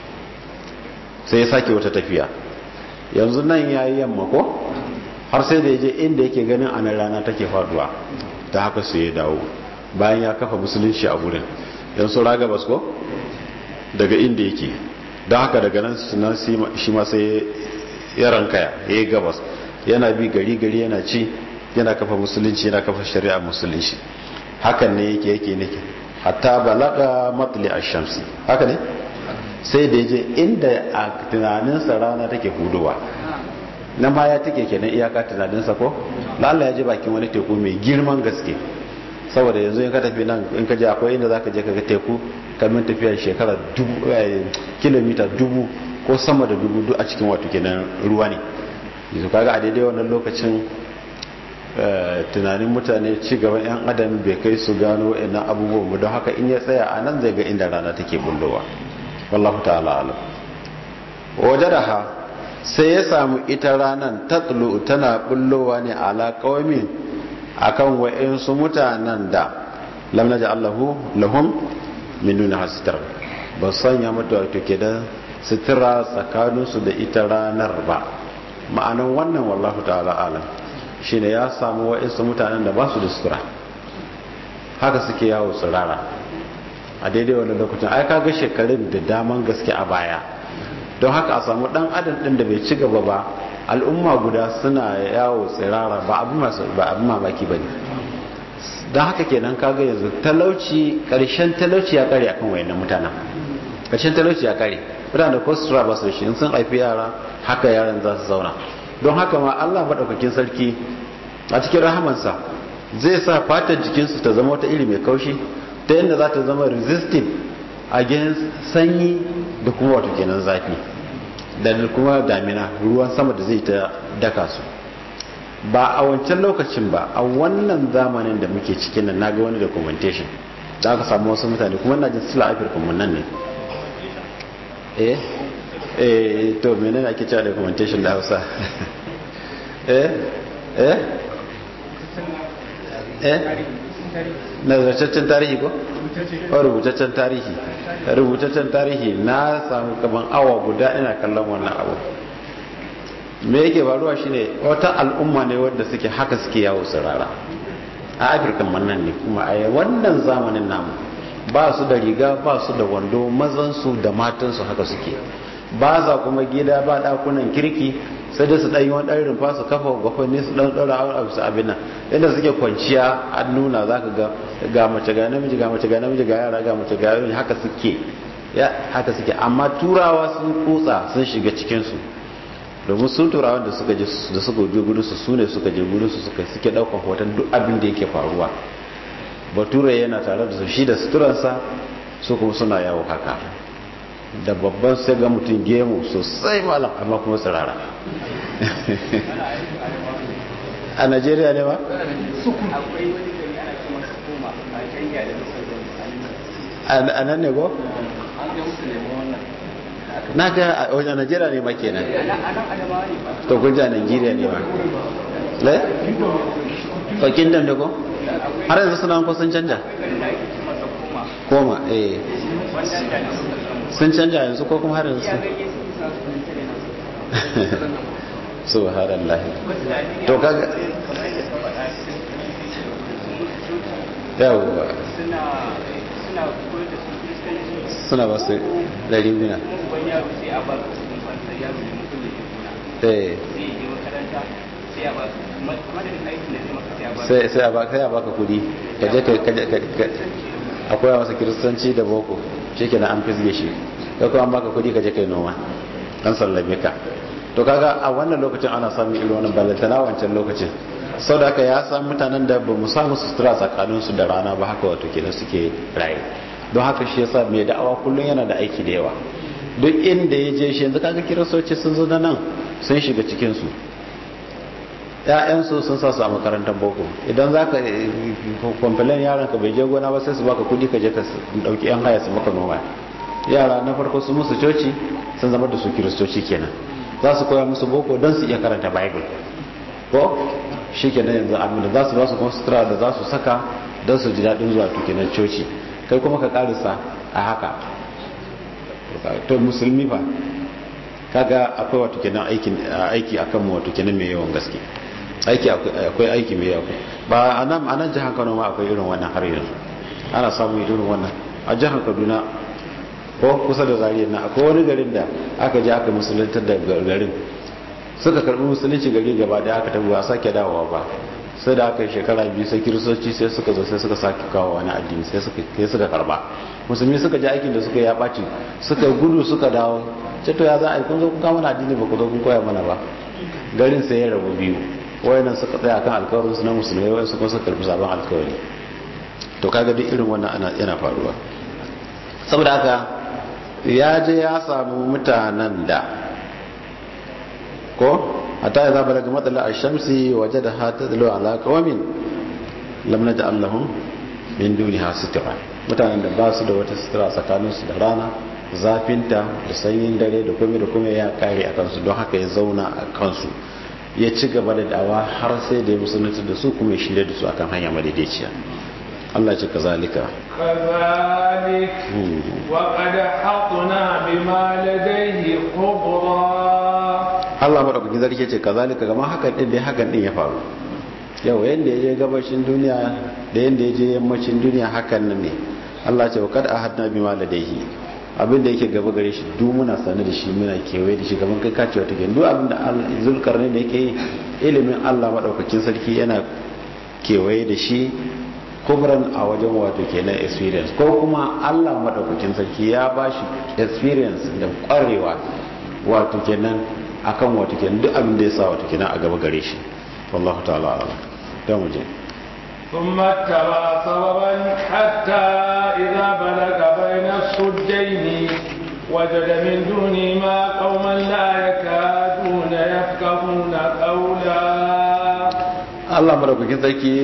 sai ya sake wata tafiya yanzu nan yayi yamma ko har sai da yaje inda yake ganin anan rana take faduwa ta haka sai ya dawo bayan ya kafa musulunci a gurin yanzu raga bas ko daga inda yake don haka daga nan shi ma sai ya rankaya ya yi gabas yana bi gari gari yana ci yana kafa musulunci yana kafa shari'a musulunci hakan ne yake yake nake hatta balaga matli ash-shamsi haka ne sai da yaje inda a tunaninsa rana take hudowa nan ma ya take kenan iyaka tunaninsa ko lalla ya je bakin wani teku mai girman gaske saboda yanzu in ka tafi nan in ka je akwai inda zaka je ka ga teku kamar tafiyar shekara dubu kilomita dubu ko sama da dubu duk a cikin wato kenan ruwa ne yanzu kaga a daidai wannan lokacin tunanin mutane ci gaban yan adam bai kai su gano wa'annan abubuwan ba don haka in ya tsaya a nan zai ga inda rana take bullowa wallahu ta'ala alam wajadaha sai ya samu ita ranar tatlu tana bullowa ne ala qaumin akan wa'insu mutanen da lam naj'alahu lahum min duni hastar ba sanya mata wato ke da sutura tsakaninsu da ita ranar ba ma'anan wannan wallahu ta'ala alam shine ya samu wa'insu mutanen da ba su da sutura haka suke yawo tsirara a daidai wannan lokacin ai kaga shekarun da daman gaske a baya don haka a samu dan adam din da bai ci gaba ba al'umma guda suna yawo tsirara ba abin mamaki ba ne don haka kenan kaga yanzu talauci karshen talauci ya kare akan wayannan mutanen karshen talauci ya kare mutane ko sutura ba su shi sun haifi yara haka yaran za su zauna don haka ma allah maɗaukakin sarki a cikin rahamansa zai sa fatar jikinsu ta zama wata iri mai kaushi ta yadda za ta zama resistive against sanyi da kuma wato kenan zafi da kuma damina ruwan sama da zai ta daka su ba a wancan lokacin ba a wannan zamanin da muke cikin nan naga wani documentation da aka samu wasu mutane kuma na jin sila afirka mun nan ne eh eh to menene ake cewa documentation da Hausa eh eh eh na rubutaccen tarihi ko? rubutaccen tarihi rubutaccen tarihi na samu kaman awa guda ina kallon wannan abu me yake faruwa shine wata al'umma ne wadda suke haka suke yawo tsirara a afirka mannan ne kuma a wannan zamanin namu ba su da riga ba su da wando mazansu da matansu haka suke ba za kuma gida ba dakunan kirki sai da su ɗan yi wani ɗan rumfa su kafa gwafani su ɗan ɗora a su abin nan inda suke kwanciya a nuna za ka ga ga mace ga namiji ga mace ga namiji ga yara ga mace ga yara haka suke ya haka suke amma turawa sun kutsa sun shiga cikinsu domin sun turawa da suka je da suka je gudu su sune suka je gudu su suka suke ɗaukar hoton duk abin da yake faruwa bature yana tare da su shi da suturansa su kuma suna yawo haka da babban sai ga mutum gemu sosai malam amma kuma tsirara a najeriya ne ba? a nan ne go? na ga a wajen najeriya ne ma kenan to kun ja najeriya ne ma le? fakin dan da ko? har yanzu suna ko sun canja? koma eh sun canja yanzu ko kuma har yanzu subhanallah to kaga yawwa suna ba su ɗari guna sai a baka kudi ka je ka akwai masa kiristanci da boko shi kenan an fisge shi ka kuma baka kudi ka je kai noma an sallame ka to kaga a wannan lokacin ana samun irin wannan ballantana wancan lokacin sau da aka ya san mutanen da ba mu samu sutura tsakaninsu da rana ba haka wato kenan suke raye don haka shi yasa mai da'awa kullum yana da aiki da yawa duk inda ya je shi yanzu kaga kiristoci sun zo nan sun shiga cikinsu ‘ya'yansu sun sa su a makarantar boko idan za ka kwamfilin yaran ka bai je gona ba sai su baka kudi ka je ka dauki ‘yan haya su maka noma yara na farko su musu coci sun zama da su kiristoci kenan za su koya musu boko don su iya karanta bible ko shi kenan yanzu amina za su ba su kuma sutura da za su saka don su ji daɗin zuwa tukinan coci kai kuma ka karisa a haka to musulmi fa kaga akwai wato kenan aiki akan mu wato kenan mai yawan gaske aiki akwai aiki mai yawa ba a nan a nan jihar kano ma akwai irin wannan har yanzu ana samun irin wannan a jihar kaduna ko kusa da zariyar na akwai wani garin da aka je aka musuluntar da garin suka karbi musulunci gari gaba da aka tabi ba sake dawowa ba sai da aka yi shekara biyu sai kiristoci sai suka zo sai suka sake kawo wani addini sai suka karba musulmi suka ji aikin da suka ya ɓaci suka gudu suka dawo ce to ya za a yi kun zo kun kawo mana addini ba ku zo kun koya mana ba garin sai ya rabu biyu wayannan suka tsaya kan alkawarin su na musulmai wayan su kuma suka karbi sabon alkawari to kaga duk irin wannan ana yana faruwa saboda haka ya je ya samu mutanen da ko hatta idza balaga matla ash-shamsi wajadaha tadlu ala qaumin lam naj'al lahum min duniha sitra mutanen da ba su da wata sutura tsakanin su da rana zafinta da sanyin dare da komai da komai ya kare akan su don haka ya zauna a kansu ya ci gaba da dawa har sai da ya musulunta da su kuma ya shirya da su akan hanya madaidaiciya Allah ce kazalika kazalik wa qad hatna bima ladayhi khubra Allah madaukakin sarki ce kazalika kamar hakan din dai hakan din ya faru yau yanda ya je gabashin duniya da yanda ya je yammacin duniya hakan nan ne Allah ce wa qad ahadna bima ladayhi abin da yake gaba gare shi duk muna sane da shi muna kewaye da shi gaban kai kace wata ke duk abin da zulkarni da yake ilimin Allah madaukakin sarki yana kewaye da shi kubran a wajen wato kenan experience ko kuma Allah madaukakin sarki ya bashi experience da kwarewa wato kenan akan wato kenan duk abin da ya sa wato kenan a gaba gare shi wallahu ta'ala a'lam dan muje ثم اتبع سببا حتى إذا بلغ بين الصدين وجد من دونهما قوما لا يكادون يفقهون قولا Allah madaukakin sarki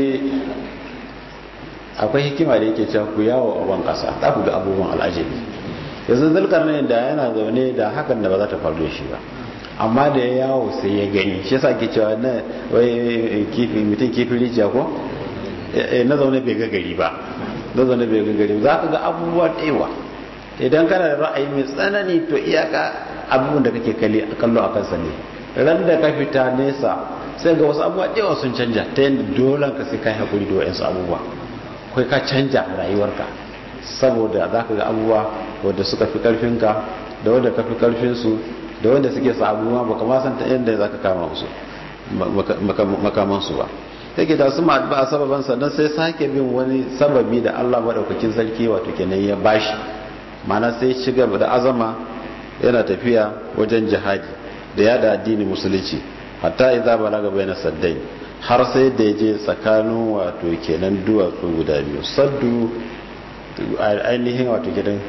akwai hikima da yake cewa ku yawo a ban kasa za ku ga abubuwan al'ajabi yanzu zulkarnain da yana zaune da hakan da ba za ta faru da shi ba amma da ya yawo sai ya gani shi yasa ke cewa na wai kifi mutum kifin rijiya ko na zaune bai ga gari ba na zaune bai ga gari za ka ga abubuwa ɗewa idan kana da ra'ayi mai tsanani to iyaka abubuwan da kake kallo a kansa ne ran da ka fita nesa sai ga wasu abubuwa ɗewa sun canja ta yadda dole ka sai ka yi haƙuri da wa'yansu abubuwa kai ka canja rayuwarka saboda za ka ga abubuwa wadda suka fi ƙarfinka da wadda ka fi ƙarfinsu da wanda suke sa abubuwa baka ma san ta yadda za ka kama musu makamansu ba yake da su ba a sababan sannan sai sake bin wani sababi da Allah maɗaukakin sarki wato kenan ya bashi mana sai ci gaba da azama yana tafiya wajen jihadi da yada addini musulunci hatta idza balaga bayna saddai har sai da je tsakanin wato kenan duwatsu guda biyu saddu ainihin wato kenan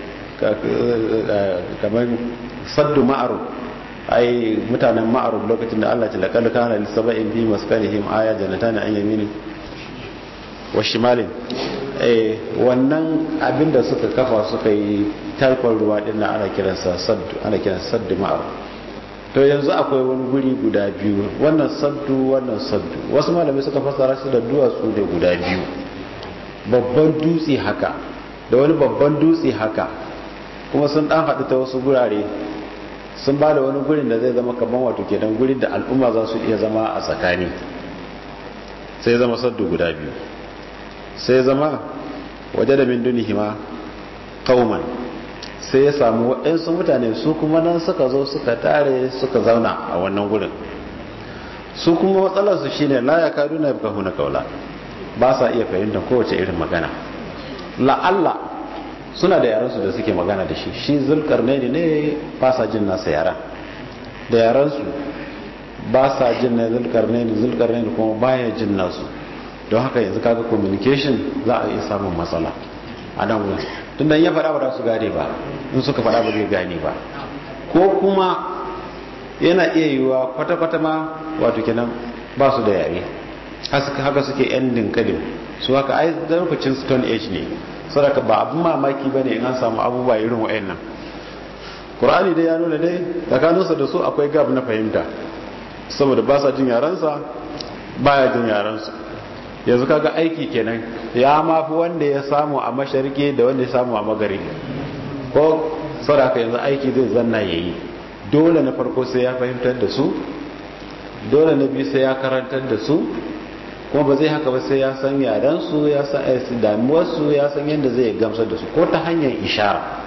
kamar saddu ma'aruf ai mutanen ma'aruf lokacin da Allah ta laqad kana lis sab'in fi maskanihim aya janatan an yamini wa shimalin eh wannan abinda suka kafa suka yi tarkon ruwa din ana kiransa saddu ana kiransa saddu ma'aruf to yanzu akwai wani guri guda biyu wannan saddu wannan saddu wasu malamai suka fassara shi da duwatsu da guda biyu babban dutse haka da wani babban dutse haka kuma sun dan haɗu ta wasu gurare sun ba da wani gurin da zai zama kaman wato kenan gurin da al'umma za su iya zama a tsakani sai zama saddu guda biyu sai zama waje da min dunihima kauman sai ya samu waɗansu mutane su kuma nan suka zo suka tare suka zauna a wannan gurin su kuma matsalarsu shine la ya kadu na bukahu na kaula ba sa iya fahimtar kowace irin magana la'alla suna da yaransu da suke magana da shi shi zulkar ne ne ba sa jin nasa yara da yaransu ba sa jin na zulkarnaini zulkarnaini kuma baya jin nasu don haka yanzu kaga communication za a iya samun matsala a nan wurin tun da ya faɗa ba za su gane ba in suka faɗa ba zai gane ba ko kuma yana iya yiwuwa kwata-kwata ma wato kenan ba su da yare haka suke yan dinkalin su haka ai lokacin stone age ne saboda ba abin mamaki ba ne in an samu abubuwa irin wa'annan ƙur'ani dai ya nuna dai tsakaninsa da su akwai gab na fahimta saboda ba sa jin yarensa baya jin yarensu yanzu kaga aiki kenan ya mafi wanda ya samu a mashariki da wanda ya samu a magari ko saboda yanzu aiki zai zanna ya yi dole na farko sai ya fahimtar da su dole na biyu sai ya karantar da su kuma ba zai haka ba sai ya san yarensu ya san damuwarsu ya san yadda zai gamsar da su ko ta hanyar ishara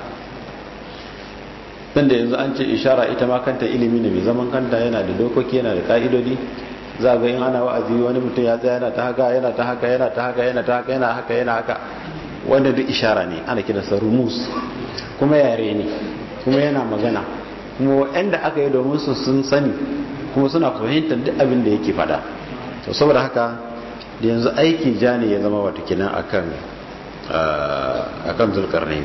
dan da yanzu an ce ishara ita ma kanta ilimi ne mai zaman kanta yana da dokoki yana da ka'idodi za ga in ana wa'azi wani mutum ya tsaya yana ta haka yana ta haka yana ta haka yana ta haka yana haka yana haka wanda duk ishara ne ana kiransa rumus kuma yare ne kuma yana magana kuma waɗanda aka yi domin su sun sani kuma suna fahimtar duk abin da yake fada to saboda haka da yanzu aiki ja ne ya zama wata kinan akan akan zulkarnain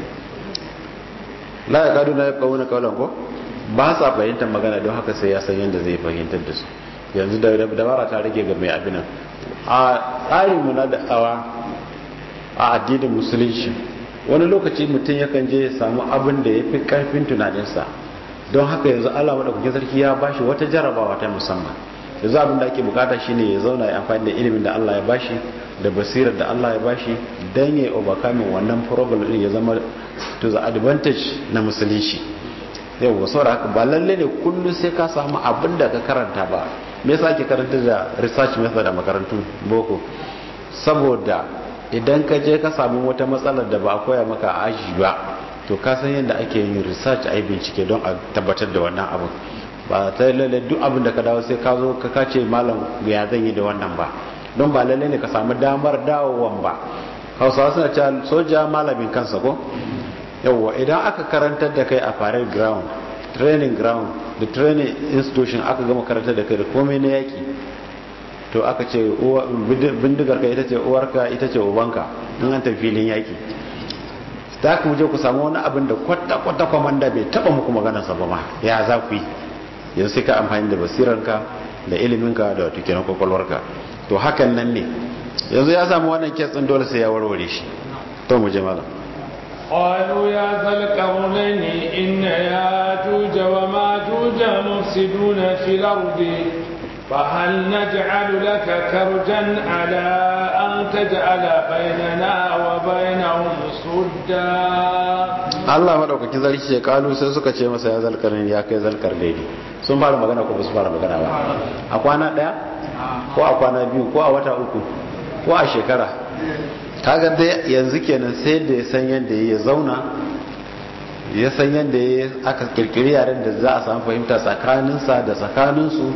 la ya kadu na ya kawo na kawalan ko ba sa fahimtar magana don haka sai ya san yadda zai fahimtar da su yanzu da dabara ta rage ga mai abinan a tsarin mu na da'awa a addinin musulunci wani lokaci mutum yakan je ya samu abin da ya fi karfin tunaninsa don haka yanzu allah maɗaukakin sarki ya bashi wata jarabawa ta musamman yanzu abin da ake bukata shine ya zauna ya amfani da ilimin da allah ya bashi da basirar da allah ya bashi don ya overcoming wannan problem din ya zama to the advantage na musulunci yau saboda haka ba lalle ne kullum sai ka samu abin da ka karanta ba me yasa ake karanta da research method a makarantun boko saboda idan ka je ka samu wata matsalar da ba a koya maka a aji ba to ka san yadda ake yin research a yi bincike don a tabbatar da wannan abu ba ta lalle duk abin da ka dawo sai ka zo ka kace malam ya zan yi da wannan ba don ba lalle ne ka samu damar dawowan ba hausawa suna cewa soja malamin kansa ko yawwa idan aka karantar da kai a parade ground training ground da training institution aka gama karantar da kai da komai na yaki to aka ce bindigar ka ita ce uwarka ita ce ubanka in an tafi filin yaki ta ku je ku samu wani abin da kwata-kwata kwamanda bai taba muku maganarsa ba ma ya za ku yi yanzu sai ka amfani da basiranka da iliminka da wata kenan kwakwalwarka to hakan nan ne yanzu ya samu wannan kitsin dole sai ya warware shi to mu je malam قالوا يا ذا القرنين إن ياجوج وماجوج مفسدون في الأرض فهل نجعل لك كرجا على أن تجعل بيننا وبينهم سدا Allah madaukakin sarki ce kalu sai suka ce masa ya zalkar ne ya kai zalkar daidai sun fara magana ko ba su fara magana ba a kwana daya ko a kwana biyu ko a wata uku ko a shekara kaga dai yanzu kenan sai da ya san yadda ya zauna ya san yadda ya aka kirkiri yaren da za a samu fahimta tsakaninsa da tsakaninsu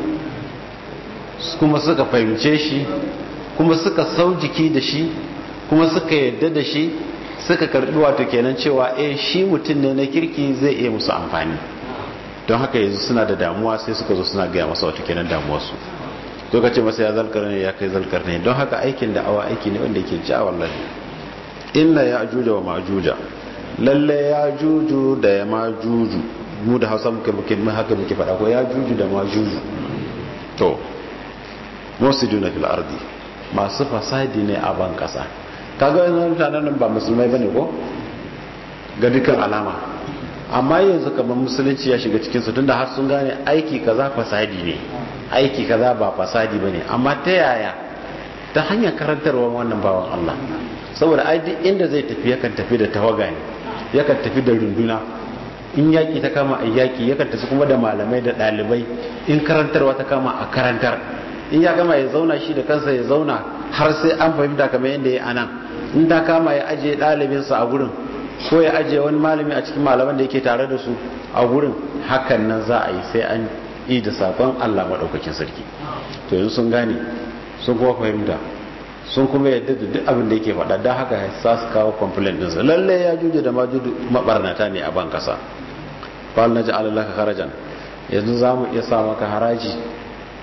kuma suka fahimce shi kuma suka sau jiki da shi kuma suka yadda da shi suka karbi wato kenan cewa eh shi mutum ne na kirki zai iya musu amfani don haka yanzu suna da damuwa sai suka zo suna gaya masa wato kenan damuwarsu to ka ce masa ya zalkar ne ya kai zalkar ne don haka aikin da awa aiki ne wanda yake ja wallahi inna ya ajuja wa majuja lalle ya juju da ya majuju mu da hausa muke muke haka muke faɗa ko ya juju da majuju to musiduna fil ardi masu fasadi ne a ban kasa kaga yanzu mutanen nan ba musulmai bane ko ga dukkan alama amma yanzu kamar musulunci ya shiga cikin su tunda har sun gane aiki kaza fasadi ne aiki kaza ba fasadi bane amma ta yaya ta hanyar karantarwa wannan bawan Allah saboda ai duk inda zai tafi yakan tafi da tawaga ne yakan tafi da runduna in yaki ta kama a yaki yakan tafi kuma da malamai da ɗalibai in karantarwa ta kama a karantar in ya gama ya zauna shi da kansa ya zauna har sai an fahimta kamar yadda ya anan in ta kama ya ajiye ɗalibinsa a gurin ko ya ajiye wani malami a cikin malaman da yake tare da su a gurin hakan nan za a yi sai an yi da sakon Allah maɗaukakin sarki to yanzu sun gane sun kuma fahimta sun kuma yadda da duk abin da yake faɗa don haka sa su kawo complaint ɗinsa lalle ya juje da majudu mabarnata ne a ban kasa fal na ji alalaka harajan yanzu za mu iya sa maka haraji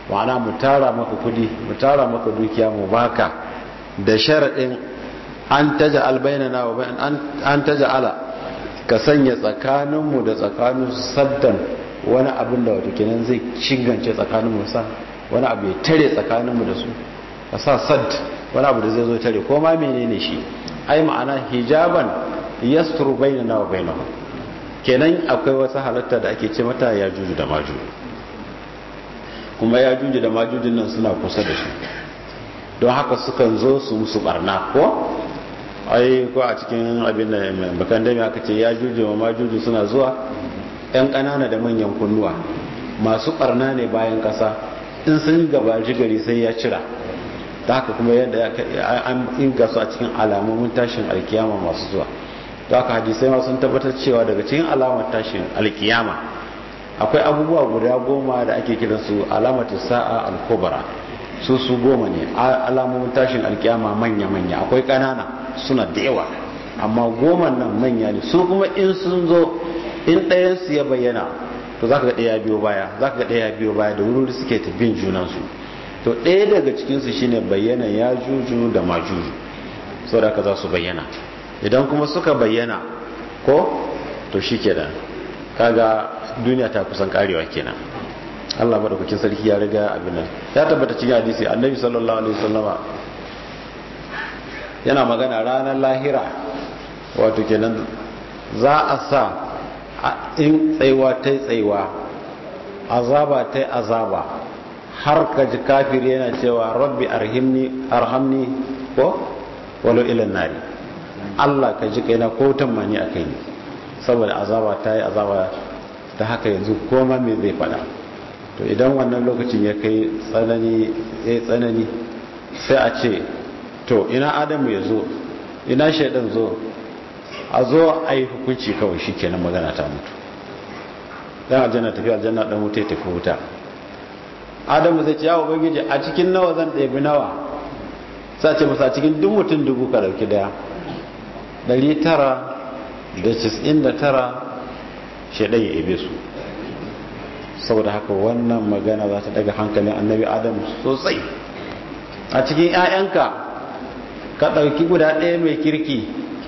ma'ana mu tara maka kudi mu tara maka dukiya mu baka da sharaɗin an taja albainana wa an taja ala ka sanya tsakaninmu da tsakanin saddan wani abin da wato kenan zai cingance tsakaninmu sa wani abu ya tare tsakaninmu da su ka sa sad wani abu da zai zo tare ko ma menene shi ai ma'ana hijaban yasturu bainana wa bainahum kenan akwai wasu halatta da ake ce mata ya juju da maju kuma ya juju da majujin nan suna kusa da su don haka sukan zo su musu barna ko ai ko a cikin abin da bakan dami aka ce ya juju wa majuju suna zuwa yan ƙanana da manyan kunnuwa masu barna ne bayan ƙasa in sun gaba gari sai ya cira ta haka kuma yadda an inga su a cikin alamomin tashin alkiyama masu zuwa ta haka hadisai ma sun tabbatar cewa daga cikin alamar tashin alkiyama akwai abubuwa guda goma da ake kiransu alamatu sa'a al-kubra su su goma ne alamomin tashin alkiyama manya-manya akwai ƙanana suna da yawa amma goma nan manya ne su kuma in sun zo in ɗayansu ya bayyana to za ka ga ɗaya biyo baya za ka ga ɗaya biyo baya da wuri suke tafiyin junansu to ɗaya daga cikinsu shine bayyana ya juju da majuju sau da ka za su bayyana idan kuma suka bayyana ko to shi kenan kaga duniya ta kusan karewa kenan Allah madaukakin sarki ya riga abin nan ya tabbata cikin hadisi annabi sallallahu alaihi wasallama yana magana ranar lahira wato kenan za a sa in tsaiwa ta tsaiwa azaba ta azaba har ka ji kafir yana cewa rabbi arhimni arhamni ko walau ilan nari Allah ka ji kaina ko tammani a kai saboda azaba ta yi azaba ta haka yanzu koma me zai fada to idan wannan lokacin ya kai tsanani ya tsanani sai a ce to ina adamu ya zo ina shaidan zo a zo a yi hukunci kawai shi kenan magana ta mutu dan aljanna tafi aljanna dan wuta tafi wuta adamu zai ce ya ubangiji a cikin nawa zan ɗebi nawa sai ce masa cikin duk mutum dubu ka dauki daya ɗari tara da cis'in da tara shaidan ya ebe su saboda haka wannan magana za ta daga hankalin annabi adamu sosai a cikin 'ya'yanka ka ɗauki guda ɗaya mai kirki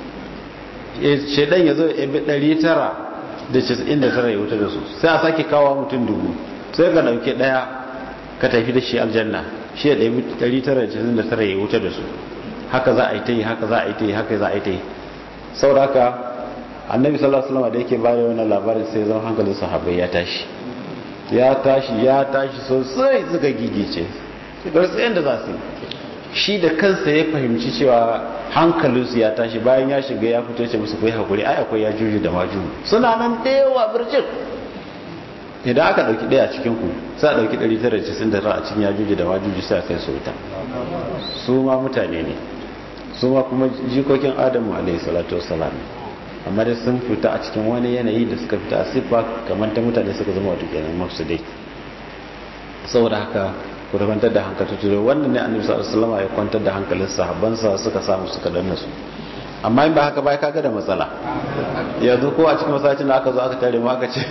shaidan ya zo ya bi ɗari tara da cis'in da tara ya wuta da su sai a sake kawo mutum dubu sai ka ɗauki ɗaya ka tafi da shi aljanna shi ya ɗaya ɗari tara da cis'in da tara ya wuta da su haka za a yi ta yi haka za a yi ta yi haka za a yi ta yi saboda haka annabi sallallahu alaihi wasallam da yake bayar wannan labarin sai zama hankalin sahabbai ya tashi ya tashi ya tashi sosai suka gigice suka rasa yadda za su shi da kansa ya fahimci cewa hankalinsu ya tashi bayan ya shiga ya fito ce musu kai hakuri ai akwai ya juju da maju suna nan da yawa birjin idan aka dauki daya a cikin ku sai a dauki 999 a cikin ya juju da maju sai a kai su wuta su ma mutane ne su ma kuma jikokin adamu alaihi salatu wassalam amma dai sun fita a cikin wani yanayi da suka fita a siffa kamar ta mutane suka zama wato kenan masu dai saboda haka ku da kwantar da hankali tuzo wannan ne annabi sallallahu alaihi wasallam ya kwantar da hankalin sahabbansa suka samu suka danna su amma in ba haka ba kaga da matsala yanzu ko a cikin masallacin da aka zo aka tare mu aka ce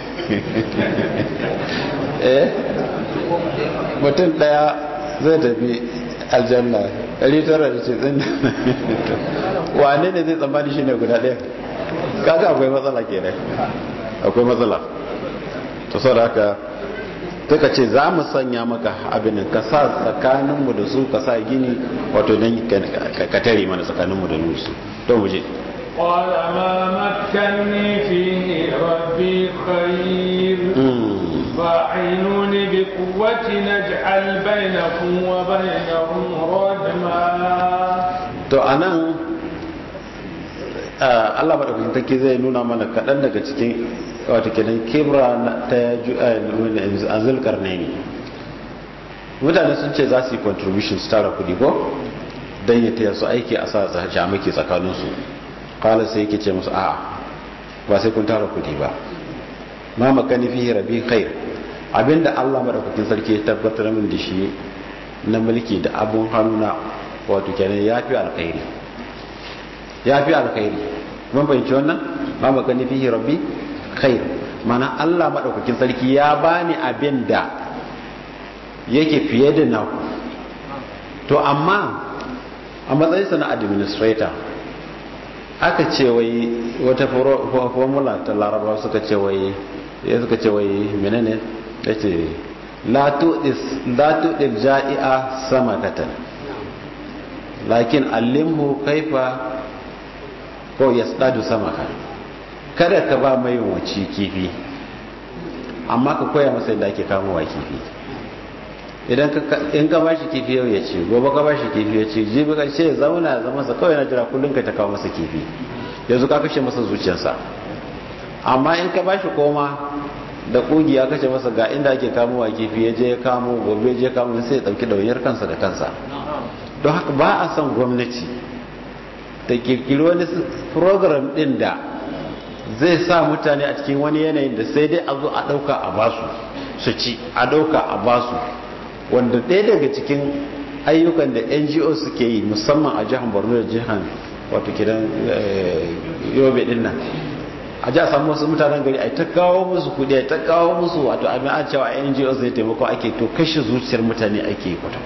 eh mutum daya zai tafi aljanna 990 wane ne zai tsammani shi ne guda ɗaya kaga akwai matsala kenan akwai matsala to sau da haka ka ce za mu sanya maka abin ka sa tsakaninmu da su ka sa gini wato don ka tare mana tsakaninmu da nusu to mu je قال ما مكني فيه ربي خير فاعينوني بقوة نجعل بينكم وبينهم ردما to anan Allah madaukakin take zai nuna mana kaɗan daga cikin wata kenan kibra ta azul karne ne mutane sun ce za su yi contribution su tara kudi ko don ya taya su aiki a sa jamaki tsakaninsu kala sai yake ce musu a'a ba sai kun tara kudi ba ma makani fi rabi khair abinda Allah madaukakin sarki ya tabbatar min da shi na mulki da abun hannuna wato kenan ya fi alkhairi ya fi alkhairi mun fahimci wannan ma makani fi rabbi khair mana Allah madaukakin sarki ya bani abin da yake fiye da naku to amma a matsayinsa na administrator aka ce wai wata formula ta laraba suka ce wai ya suka ce wai menene ya ce latu ja'i'a sama katan lakin allimhu kaifa ko ya tsadu sama ka kada ka ba mai waci kifi amma ka koya masa yadda ake kamowa kifi idan in ka bashi kifi yau ya ce gobe ka bashi kifi ya ce jibi karshe ya zauna ya zama sa kawai na jira kullum ka ta kawo masa kifi yanzu ka kashe masa zuciyarsa amma in ka bashi koma da kugi ya kashe masa ga inda ake kamowa kifi ya je ya kamo gobe je kamo sai ya dauki dauniyar kansa da kansa don haka ba a son gwamnati ta kirkiri wani program din da zai sa mutane a cikin wani yanayin da sai dai a zo a dauka a basu su ci a dauka a basu wanda ɗaya daga cikin ayyukan da ngo suke yi musamman a jihar borno da jihar wato kidan yobe din nan a ji a samu wasu mutanen gari a ta kawo musu kudi a ta kawo musu wato abin an cewa ngo zai taimako ake to kashe zuciyar mutane ake kwata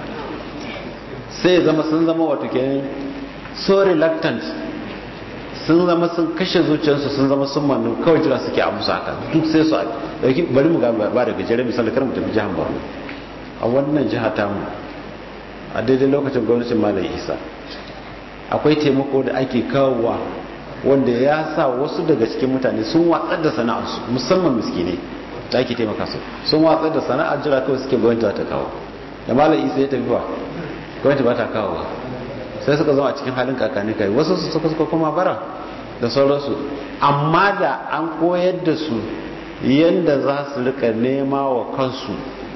sai zama sun zama wato kidan so reluctant sun zama sun kashe zuciyarsu sun zama sun manu kawai jira suke a musu haka duk sai su dauki bari mu ga ba da gajeren misali kar mu tafi jihar borno a wannan jiha tamu a daidai lokacin gwamnatin malam isa akwai taimako da ake kawowa wanda ya sa wasu daga cikin mutane sun watsar da sana'arsu musamman miskinai da ake taimaka su sun watsar da sana'ar jira kawai suke gwamnati ta kawo da malam isa ya tafi ba gwamnati ba ta kawo sai suka zama a cikin halin kakani kai wasu su suka suka kuma bara da sauransu amma da an koyar da su yadda za su rika nema wa kansu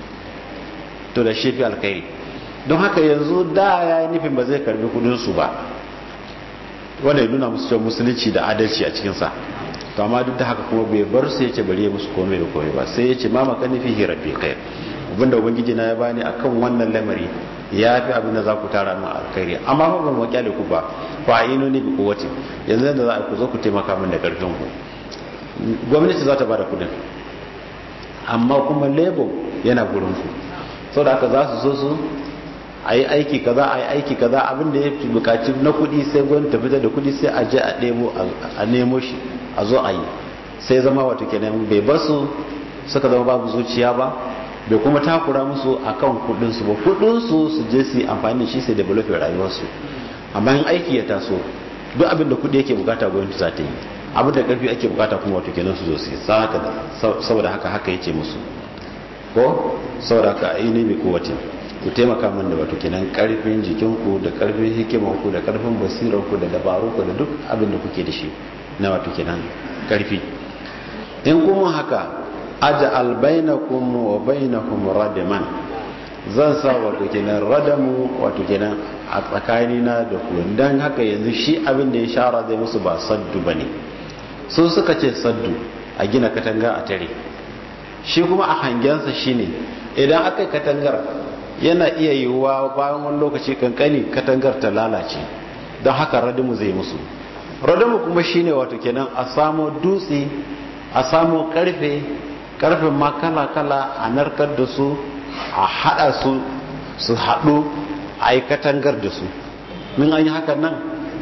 to da shi fi alkhairi don haka yanzu da ya yi nufin ba zai karbi kudinsu ba wanda ya nuna musu cewa musulunci da adalci a cikinsa to amma duk da haka kuma bai bar su ya ce bari ya musu komai da komai ba sai ya ce ma makani fi rabbi kai abinda ubangiji na ya bani akan wannan lamari ya fi abin da za ku tara min alkhairi amma fa ban wakyale ku ba fa ino ne bi kuwati yanzu da za ku zo ku taimaka min da karfin ku gwamnati za ta bada kudin amma kuma lebo yana gurin ku saboda haka za su so su a yi aiki kaza a yi aiki kaza abin da ya fi bukaci na kudi sai gwamnati ta fitar da kudi sai a je a nemo a nemo shi a zo a yi sai zama wato kenan bai basu suka zama babu zuciya ba bai kuma takura musu akan kudin su ba kudin su su je su yi amfani da shi sai develop rayuwar su amma in aiki ya taso duk abin da kudi yake bukata gwamnati za ta yi abin da karfi ake bukata kuma wato kenan su zo su yi saboda haka haka yace musu ko saboda haka aini bi kowace ku taimaka min da wato kenan karfin jikinku da karfin hikimanku da karfin basirarku da dabarunku da duk abin da kuke da shi na wato kenan karfi in kuma haka aj'al bainakum wa bainahum radaman zan sa wato kenan radamu wato kenan a tsakanina da ku dan haka yanzu shi abin da ya shara zai musu ba saddu bane su suka ce saddu a gina katanga a tare shi kuma a hangensa shine idan aka yi katangar yana iya yiwuwa bayan wani lokaci kankani katangar ta lalace don haka radamu zai musu radamu kuma shine wato kenan a samo dutse a samo karfe karfen ma kala-kala a narkar da su a hada su su haɗu a yi katangar da su min an yi hakan nan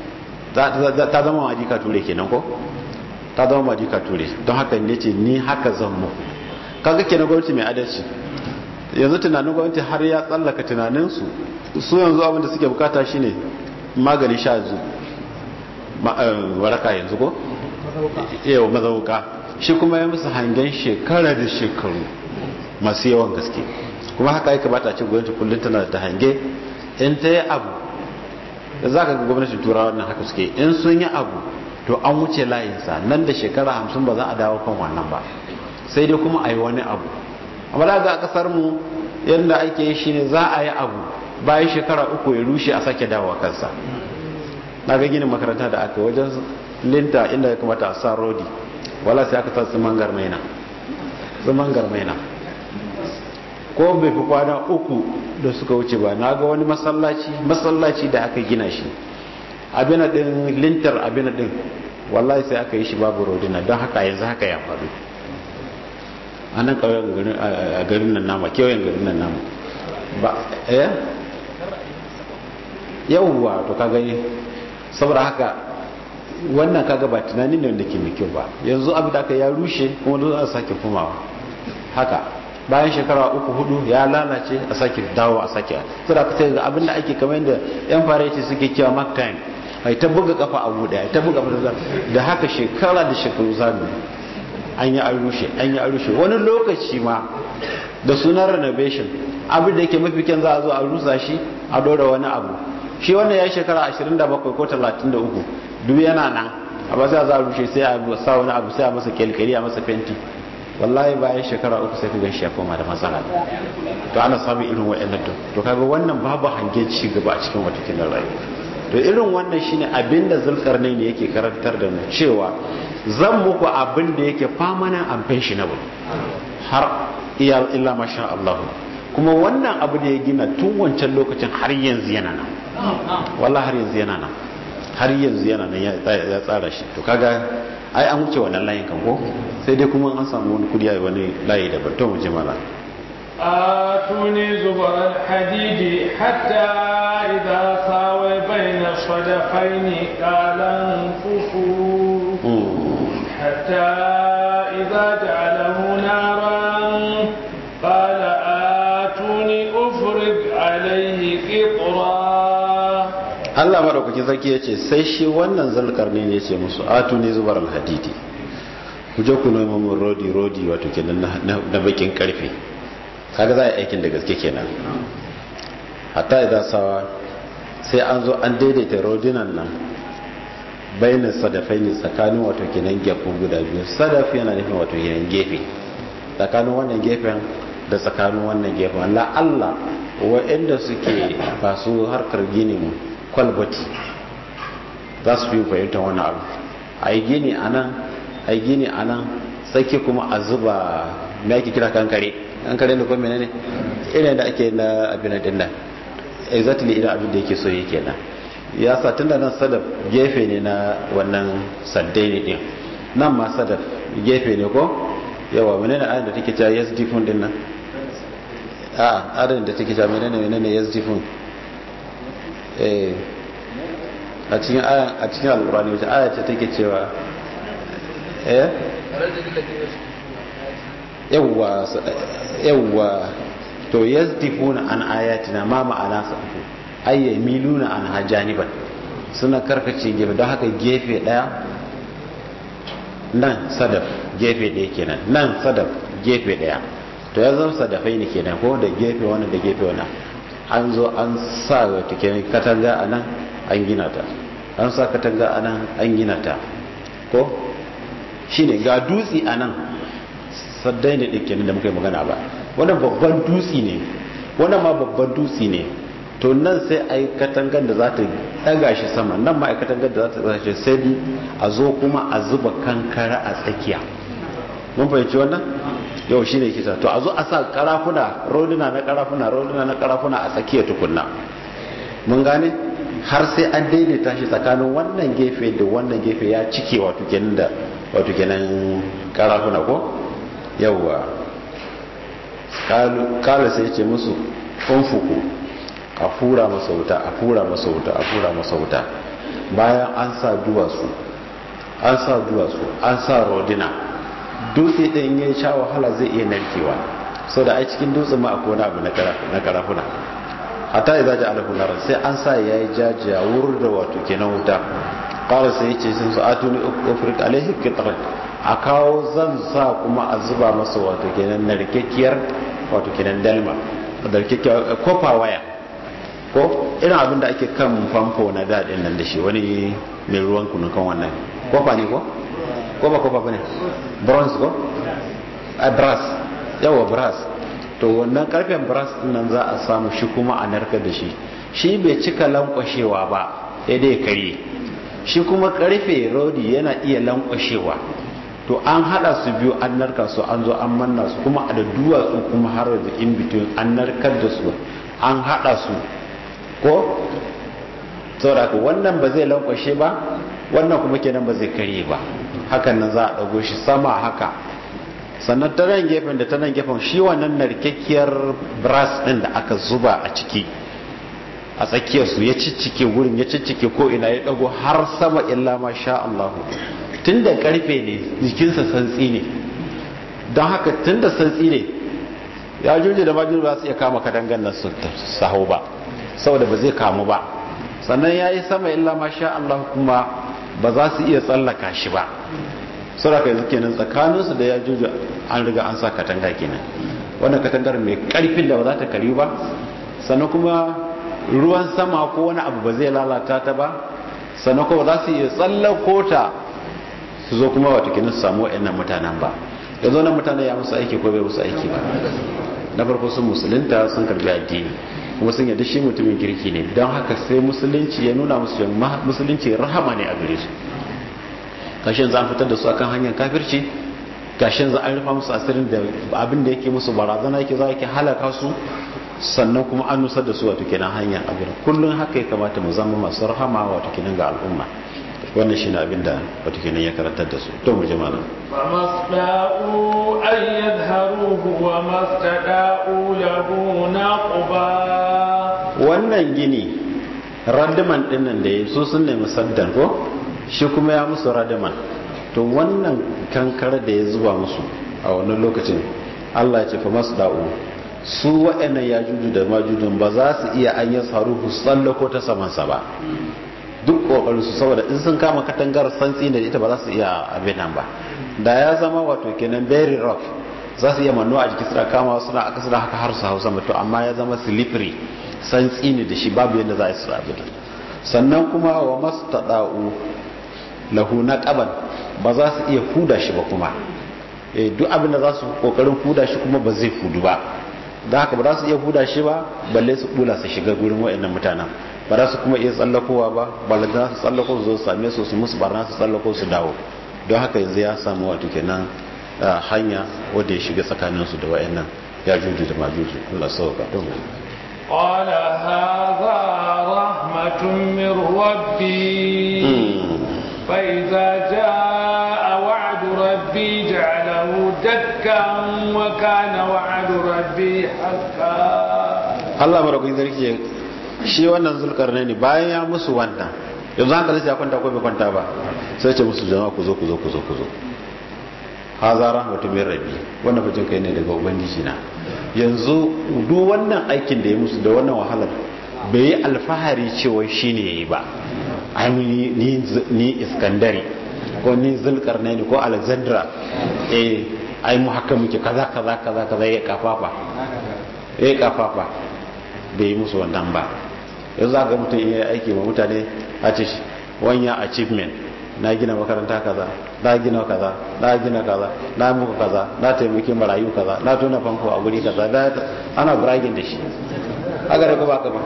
ta zama majika ture kenan ko ta zama majika ture don haka ne ce ni haka zan muku kaga kenan gwamnati mai adalci yanzu tunanin gwamnati har ya tsallaka tunaninsu su yanzu abinda suke bukata shine magani sha zu waraka yanzu ko? yau mazauka shi kuma ya musu hangen shekara da shekaru masu yawan gaske kuma haka ya kamata ce gwamnati kullum tana da hange in ta yi abu da za ka ga gwamnatin turawa nan haka suke in sun yi abu to an wuce layinsa nan da shekara hamsin ba za a dawo kan wannan ba sai dai kuma a yi wani abu amma da ga a kasar mu yadda ake yi shine za a yi abu bayan shekara uku ya rushe a sake dawowa kansa na ga ginin makaranta da aka wajen linta inda ya kamata a sa rodi wala sai aka sa tsiman garmaina tsiman garmaina ko bai fi kwana uku da suka wuce ba na ga wani masallaci masallaci da aka gina shi abin din lintar abin din wallahi sai aka yi shi babu rodina don haka yanzu haka ya faru a nan ƙauyen a garin nan nama kewayen garin nan nama ba eh yawwa to kaga saboda haka wannan kaga ba tunanin ne wanda ke mai kyau ba yanzu abu da aka ya rushe kuma dole a sake komawa haka bayan shekara uku hudu ya lalace a sake dawo a sake saboda aka sai abin da ake kamar yadda yan fareti suke cewa mark time ai ta buga kafa a buɗe ai ta buga kafa da haka shekara da shekaru zamu an yi an rushe an yi an rushe wani lokaci ma da sunan renovation abin da yake mafi kyan za a zo a rusa shi a dora wani abu shi wannan ya shekara 27 ko 33 duk yana nan amma sai za a rushe sai a sa wani abu sai a masa kyalkyali a masa fenti wallahi bayan shekara uku sai ka gan shi ya koma da matsala to ana samun irin wa'annan to to kaga wannan babu hangen ci gaba a cikin wata kinan rayuwa to irin wannan shine abinda zulkarnai ne yake karantar da mu cewa zan muku abin da yake permanent and pensionable har iya illa masha Allah kuma wannan abu da ya gina tun wancan lokacin har yanzu yana nan wallahi har yanzu yana nan har yanzu yana nan ya tsara shi to kaga ai an wuce wannan layin kan ko sai dai kuma an samu wani kudi a wani layi da to mu ji mana آتوني زبر الحديد حتى إذا ساوي بين الصدفين قال انفخوا حتى إذا جعله نارا قال آتوني أفرغ عليه قطرا Allah madaukakin sarki ya ce sai shi wannan zalkar ne ya ce musu atu ne zubar alhadidi ku je ku noma mun rodi rodi wato kenan na bakin karfe kaga za a yi aikin da gaske kenan hatta idan sawa sai an zo an daidaita rodinan nan bayanin sadafai ne tsakanin wato kenan gefen guda biyu sadaf yana nufin wato kenan gefe tsakanin wannan gefen da tsakanin wannan gefen la'alla wa'anda suke masu harkar ginin kwalbati za su fi fahimtar wani abu a yi gini a nan a yi gini a nan tsaki kuma a zuba mai ake kira kankare kankare da kuma menene irin da ake na abin da nan exactly irin abin da yake so yake nan ya sa tun da nan sadaf gefe ne na wannan saddai ne din nan ma sadaf gefe ne ko yawa menene ayin da take cewa yes difun din nan a ayin da take cewa menene menene yes difun a cikin ayan a cikin alkurani wacce aya ce take cewa eh yawwa yawwa to yazdifuna an ayatina ma ma'ana sa ay yamiluna an hajaniban suna karkace gefe don haka gefe daya nan sadaf gefe daya kenan nan sadaf gefe daya to ya zama sadafai ne kenan ko da gefe wannan da gefe wannan an zo an sa wata kenan katanga a nan an gina ta an sa katanga a nan an gina ta ko shi ne ga dutse a nan saddai ne ɗin da muka yi magana ba wannan babban dutse ne wannan ma babban dutse ne to nan sai a yi katangar da za ta ɗaga shi sama nan ma a yi katangar da za ta ɗaga shi sai a zo kuma a zuba kankara a tsakiya mun fahimci wannan yau shi ne kisa to a zo a sa karafuna roduna na karafuna roduna na karafuna a tsakiya tukunna mun gane har sai an daidaita shi tsakanin wannan gefe da wannan gefe ya cike wato kenan da wato kenan karafuna ko yawwa kala sai ce musu funfuku a fura masa wuta a fura masa wuta a fura masa wuta bayan an sa duwatsu an sa duwatsu an sa rodina dutse ɗin ya sha wahala zai iya narkewa sau da a cikin dutsen ma akwai wani abu na karafuna hatta ya zaji alafu narar sai an sa ya yi jajiya wurin da wato kenan wuta ƙara sai ce sun su atuni ofirka alaihi kitar a kawo zan sa kuma a zuba masa wato kenan narkekiyar wato kenan dalma narkekiyar kofa waya ko irin abin da ake kan famfo na daɗin nan da shi wani mai ruwan kunun kan wannan kofa ne ko ko ba kofa bane bronze ko a brass yawa brass to wannan karfen brass din nan za a samu shi kuma a narkar da shi shi bai cika lankwashewa ba sai dai kare shi kuma karfe rodi yana iya lankwashewa to an hada su biyu an narka su an zo an manna su kuma a da duwatsu kuma har da in between an narkar da su an hada su ko saboda wannan ba zai lankwashe ba wannan kuma kenan ba zai karye ba hakan nan za a ɗago shi sama haka sannan ta nan gefen da ta nan gefen shi wannan narkakkiyar brass din da aka zuba a ciki a tsakiyarsu ya ciccike wurin ya ciccike ko ina ya dago har sama illa ma sha Allah tun da karfe ne jikinsa santsi ne don haka tun da santsi ne ya juje da majin ba su iya kama kadangan nan su saho ba saboda ba zai kamu ba sannan ya yi sama illa ma sha Allah kuma ba za su iya tsallaka shi ba saboda yanzu kenan tsakaninsu da ya juje an riga an sa katanga kenan wannan katangar mai karfin da ba za ta karyu ba sannan kuma ruwan sama ko wani abu ba zai lalata ta ba sannan kuma za su iya tsallako ta su zo kuma wata kinin su samu wa'annan mutanen ba da zo nan mutane ya musu aiki ko bai musu aiki ba na farko sun musulunta sun karbi addini kuma sun yadda shi mutumin kirki ne don haka sai musulunci ya nuna musu musulunci rahama ne a gare su kashin za a fitar da su akan hanyar kafirci gashin za a rufa musu asirin da abin da yake musu barazana yake za ke halaka su sannan kuma an nusar da su wato kenan hanyar abin kullum haka ya kamata mu zama masu rahama wato kenan ga al'umma wannan shine abin da wato kenan ya karantar da su to mu ji malam فمصداءوا أن يظهروه وما استداءوا له نقبا wannan gini radaman dinnan da ya so sun nemi saddan ko shi kuma ya musu radaman to wannan kankara da ya zuba musu a wannan lokacin Allah ya ce fa masda'u su waɗannan ya juju da majujun ba za su iya an yi saruhu tsallako ta samansa ba duk ƙoƙarin su saboda in sun kama katangar santsi da ita ba za su iya abin nan ba da ya zama wato kenan very rough za su iya manno a jiki suna kama suna aka suna haka har su hausa mutu amma ya zama slippery santsi ne da shi babu yadda za a yi su abin sannan kuma wa masu taɗa'u lahu na ƙaban ba za su iya fuda shi ba kuma duk abin da za su ƙoƙarin fuda shi kuma ba zai fudu ba da haka ba za su iya huda shi ba balle su bula su shiga gurin wa'annan mutanen ba za su kuma iya tsallakowa ba balle za su tsallako su zo su same su su musu barna su tsallako su dawo don haka yanzu ya samu wato kenan hanya wadda ya shiga tsakanin su da wa'annan ya juju da majuju Allah sauka don قال هذا رحمة من ربي فإذا جاء وعد ربي جعله دكا وكان وعد ربي حقا Allah maraukakin sarki shi wannan zulkarnaini bayan ya musu wannan yanzu an kalli ya kwanta ko bai kwanta ba sai ce musu jama'a ku zo ku zo ku zo ku zo haza rahmatu min rabbi wannan fajin kai ne daga ubangiji na yanzu duk wannan aikin da ya musu da wannan wahalar bai yi alfahari cewa shine yayi ba ai ni ni iskandari ko ni zulkarnaini ko alexandra eh ai mu haka muke kaza kaza kaza kaza ya kafafa ya kafafa bai yi musu wannan ba yanzu za ga mutum iya aiki ma mutane a ce wanya achievement na gina makaranta kaza na gina kaza na gina kaza na muku kaza na taimaki marayu kaza na tona famfo a guri kaza na ana bragging da shi aka da kuma aka ba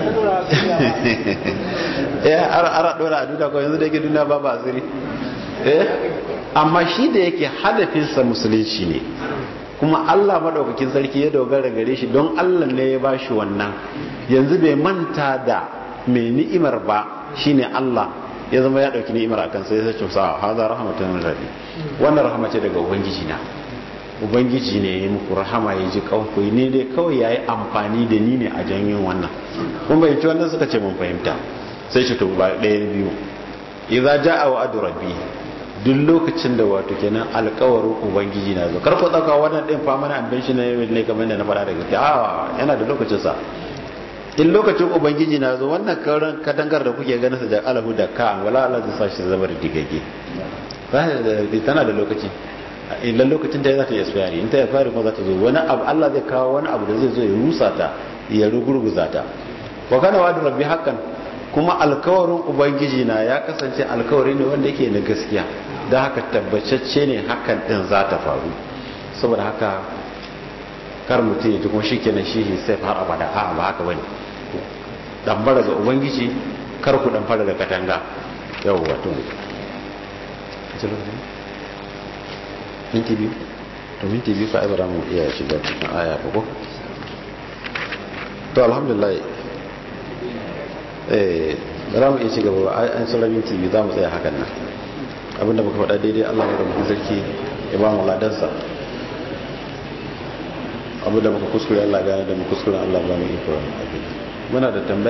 eh ara dora a duniya ko yanzu da yake duniya ba ba asiri eh amma shi da yake hadafinsa musulunci ne kuma Allah madaukakin sarki ya dogara gare shi don Allah ne ya bashi wannan yanzu bai manta da mai ni'imar ba shine Allah ya zama ya dauki ni'imar akan sai ya ce sa hada rahmatun min rabbi wannan rahama ce daga ubangiji na ubangiji ne ya muku rahama ya ji kanku ne dai kawai yayi amfani da ni ne a janyin wannan kun bai ci wannan suka ce mun fahimta sai shi to ba ɗaya biyu idza jaa wa'du rabbi duk lokacin da wato kenan alkawarin ubangiji na zo kar ku dauka wannan din fa mana amban shi ne ne kamar da na faɗa daga gaske a yana da lokacin sa in lokacin ubangiji na zo wannan karan kadangar da kuke ganin sa da alahu da ka wala Allah zai sa shi zama da digage tana da lokaci idan lokacin ta za ta yi tsayari in ta yi fari kuma za ta zo wani abu Allah zai kawo wani abu da zai zo ya rusa ta ya rugurguza ta wa kana wa rabbi hakan kuma alkawarin ubangiji na ya kasance alkawari ne wanda yake na gaskiya don haka tabbacacce ne hakan din za ta faru saboda haka kar mutum ya ji kuma shi kenan shi sai har abada a ba haka bane dambara ga ubangiji kar ku dambara da katanga yau wato minti biyu to minti biyu ka ibara mu iya shiga cikin aya ba ko to alhamdulillah za mu iya ci gaba an sauran minti biyu za mu tsaya hakan nan abinda muka faɗa daidai allah mai rubutun sarki ya ba mu ladansa abu da muka kuskure Allah gane da mu kuskure Allah ba mu iko muna da tambaya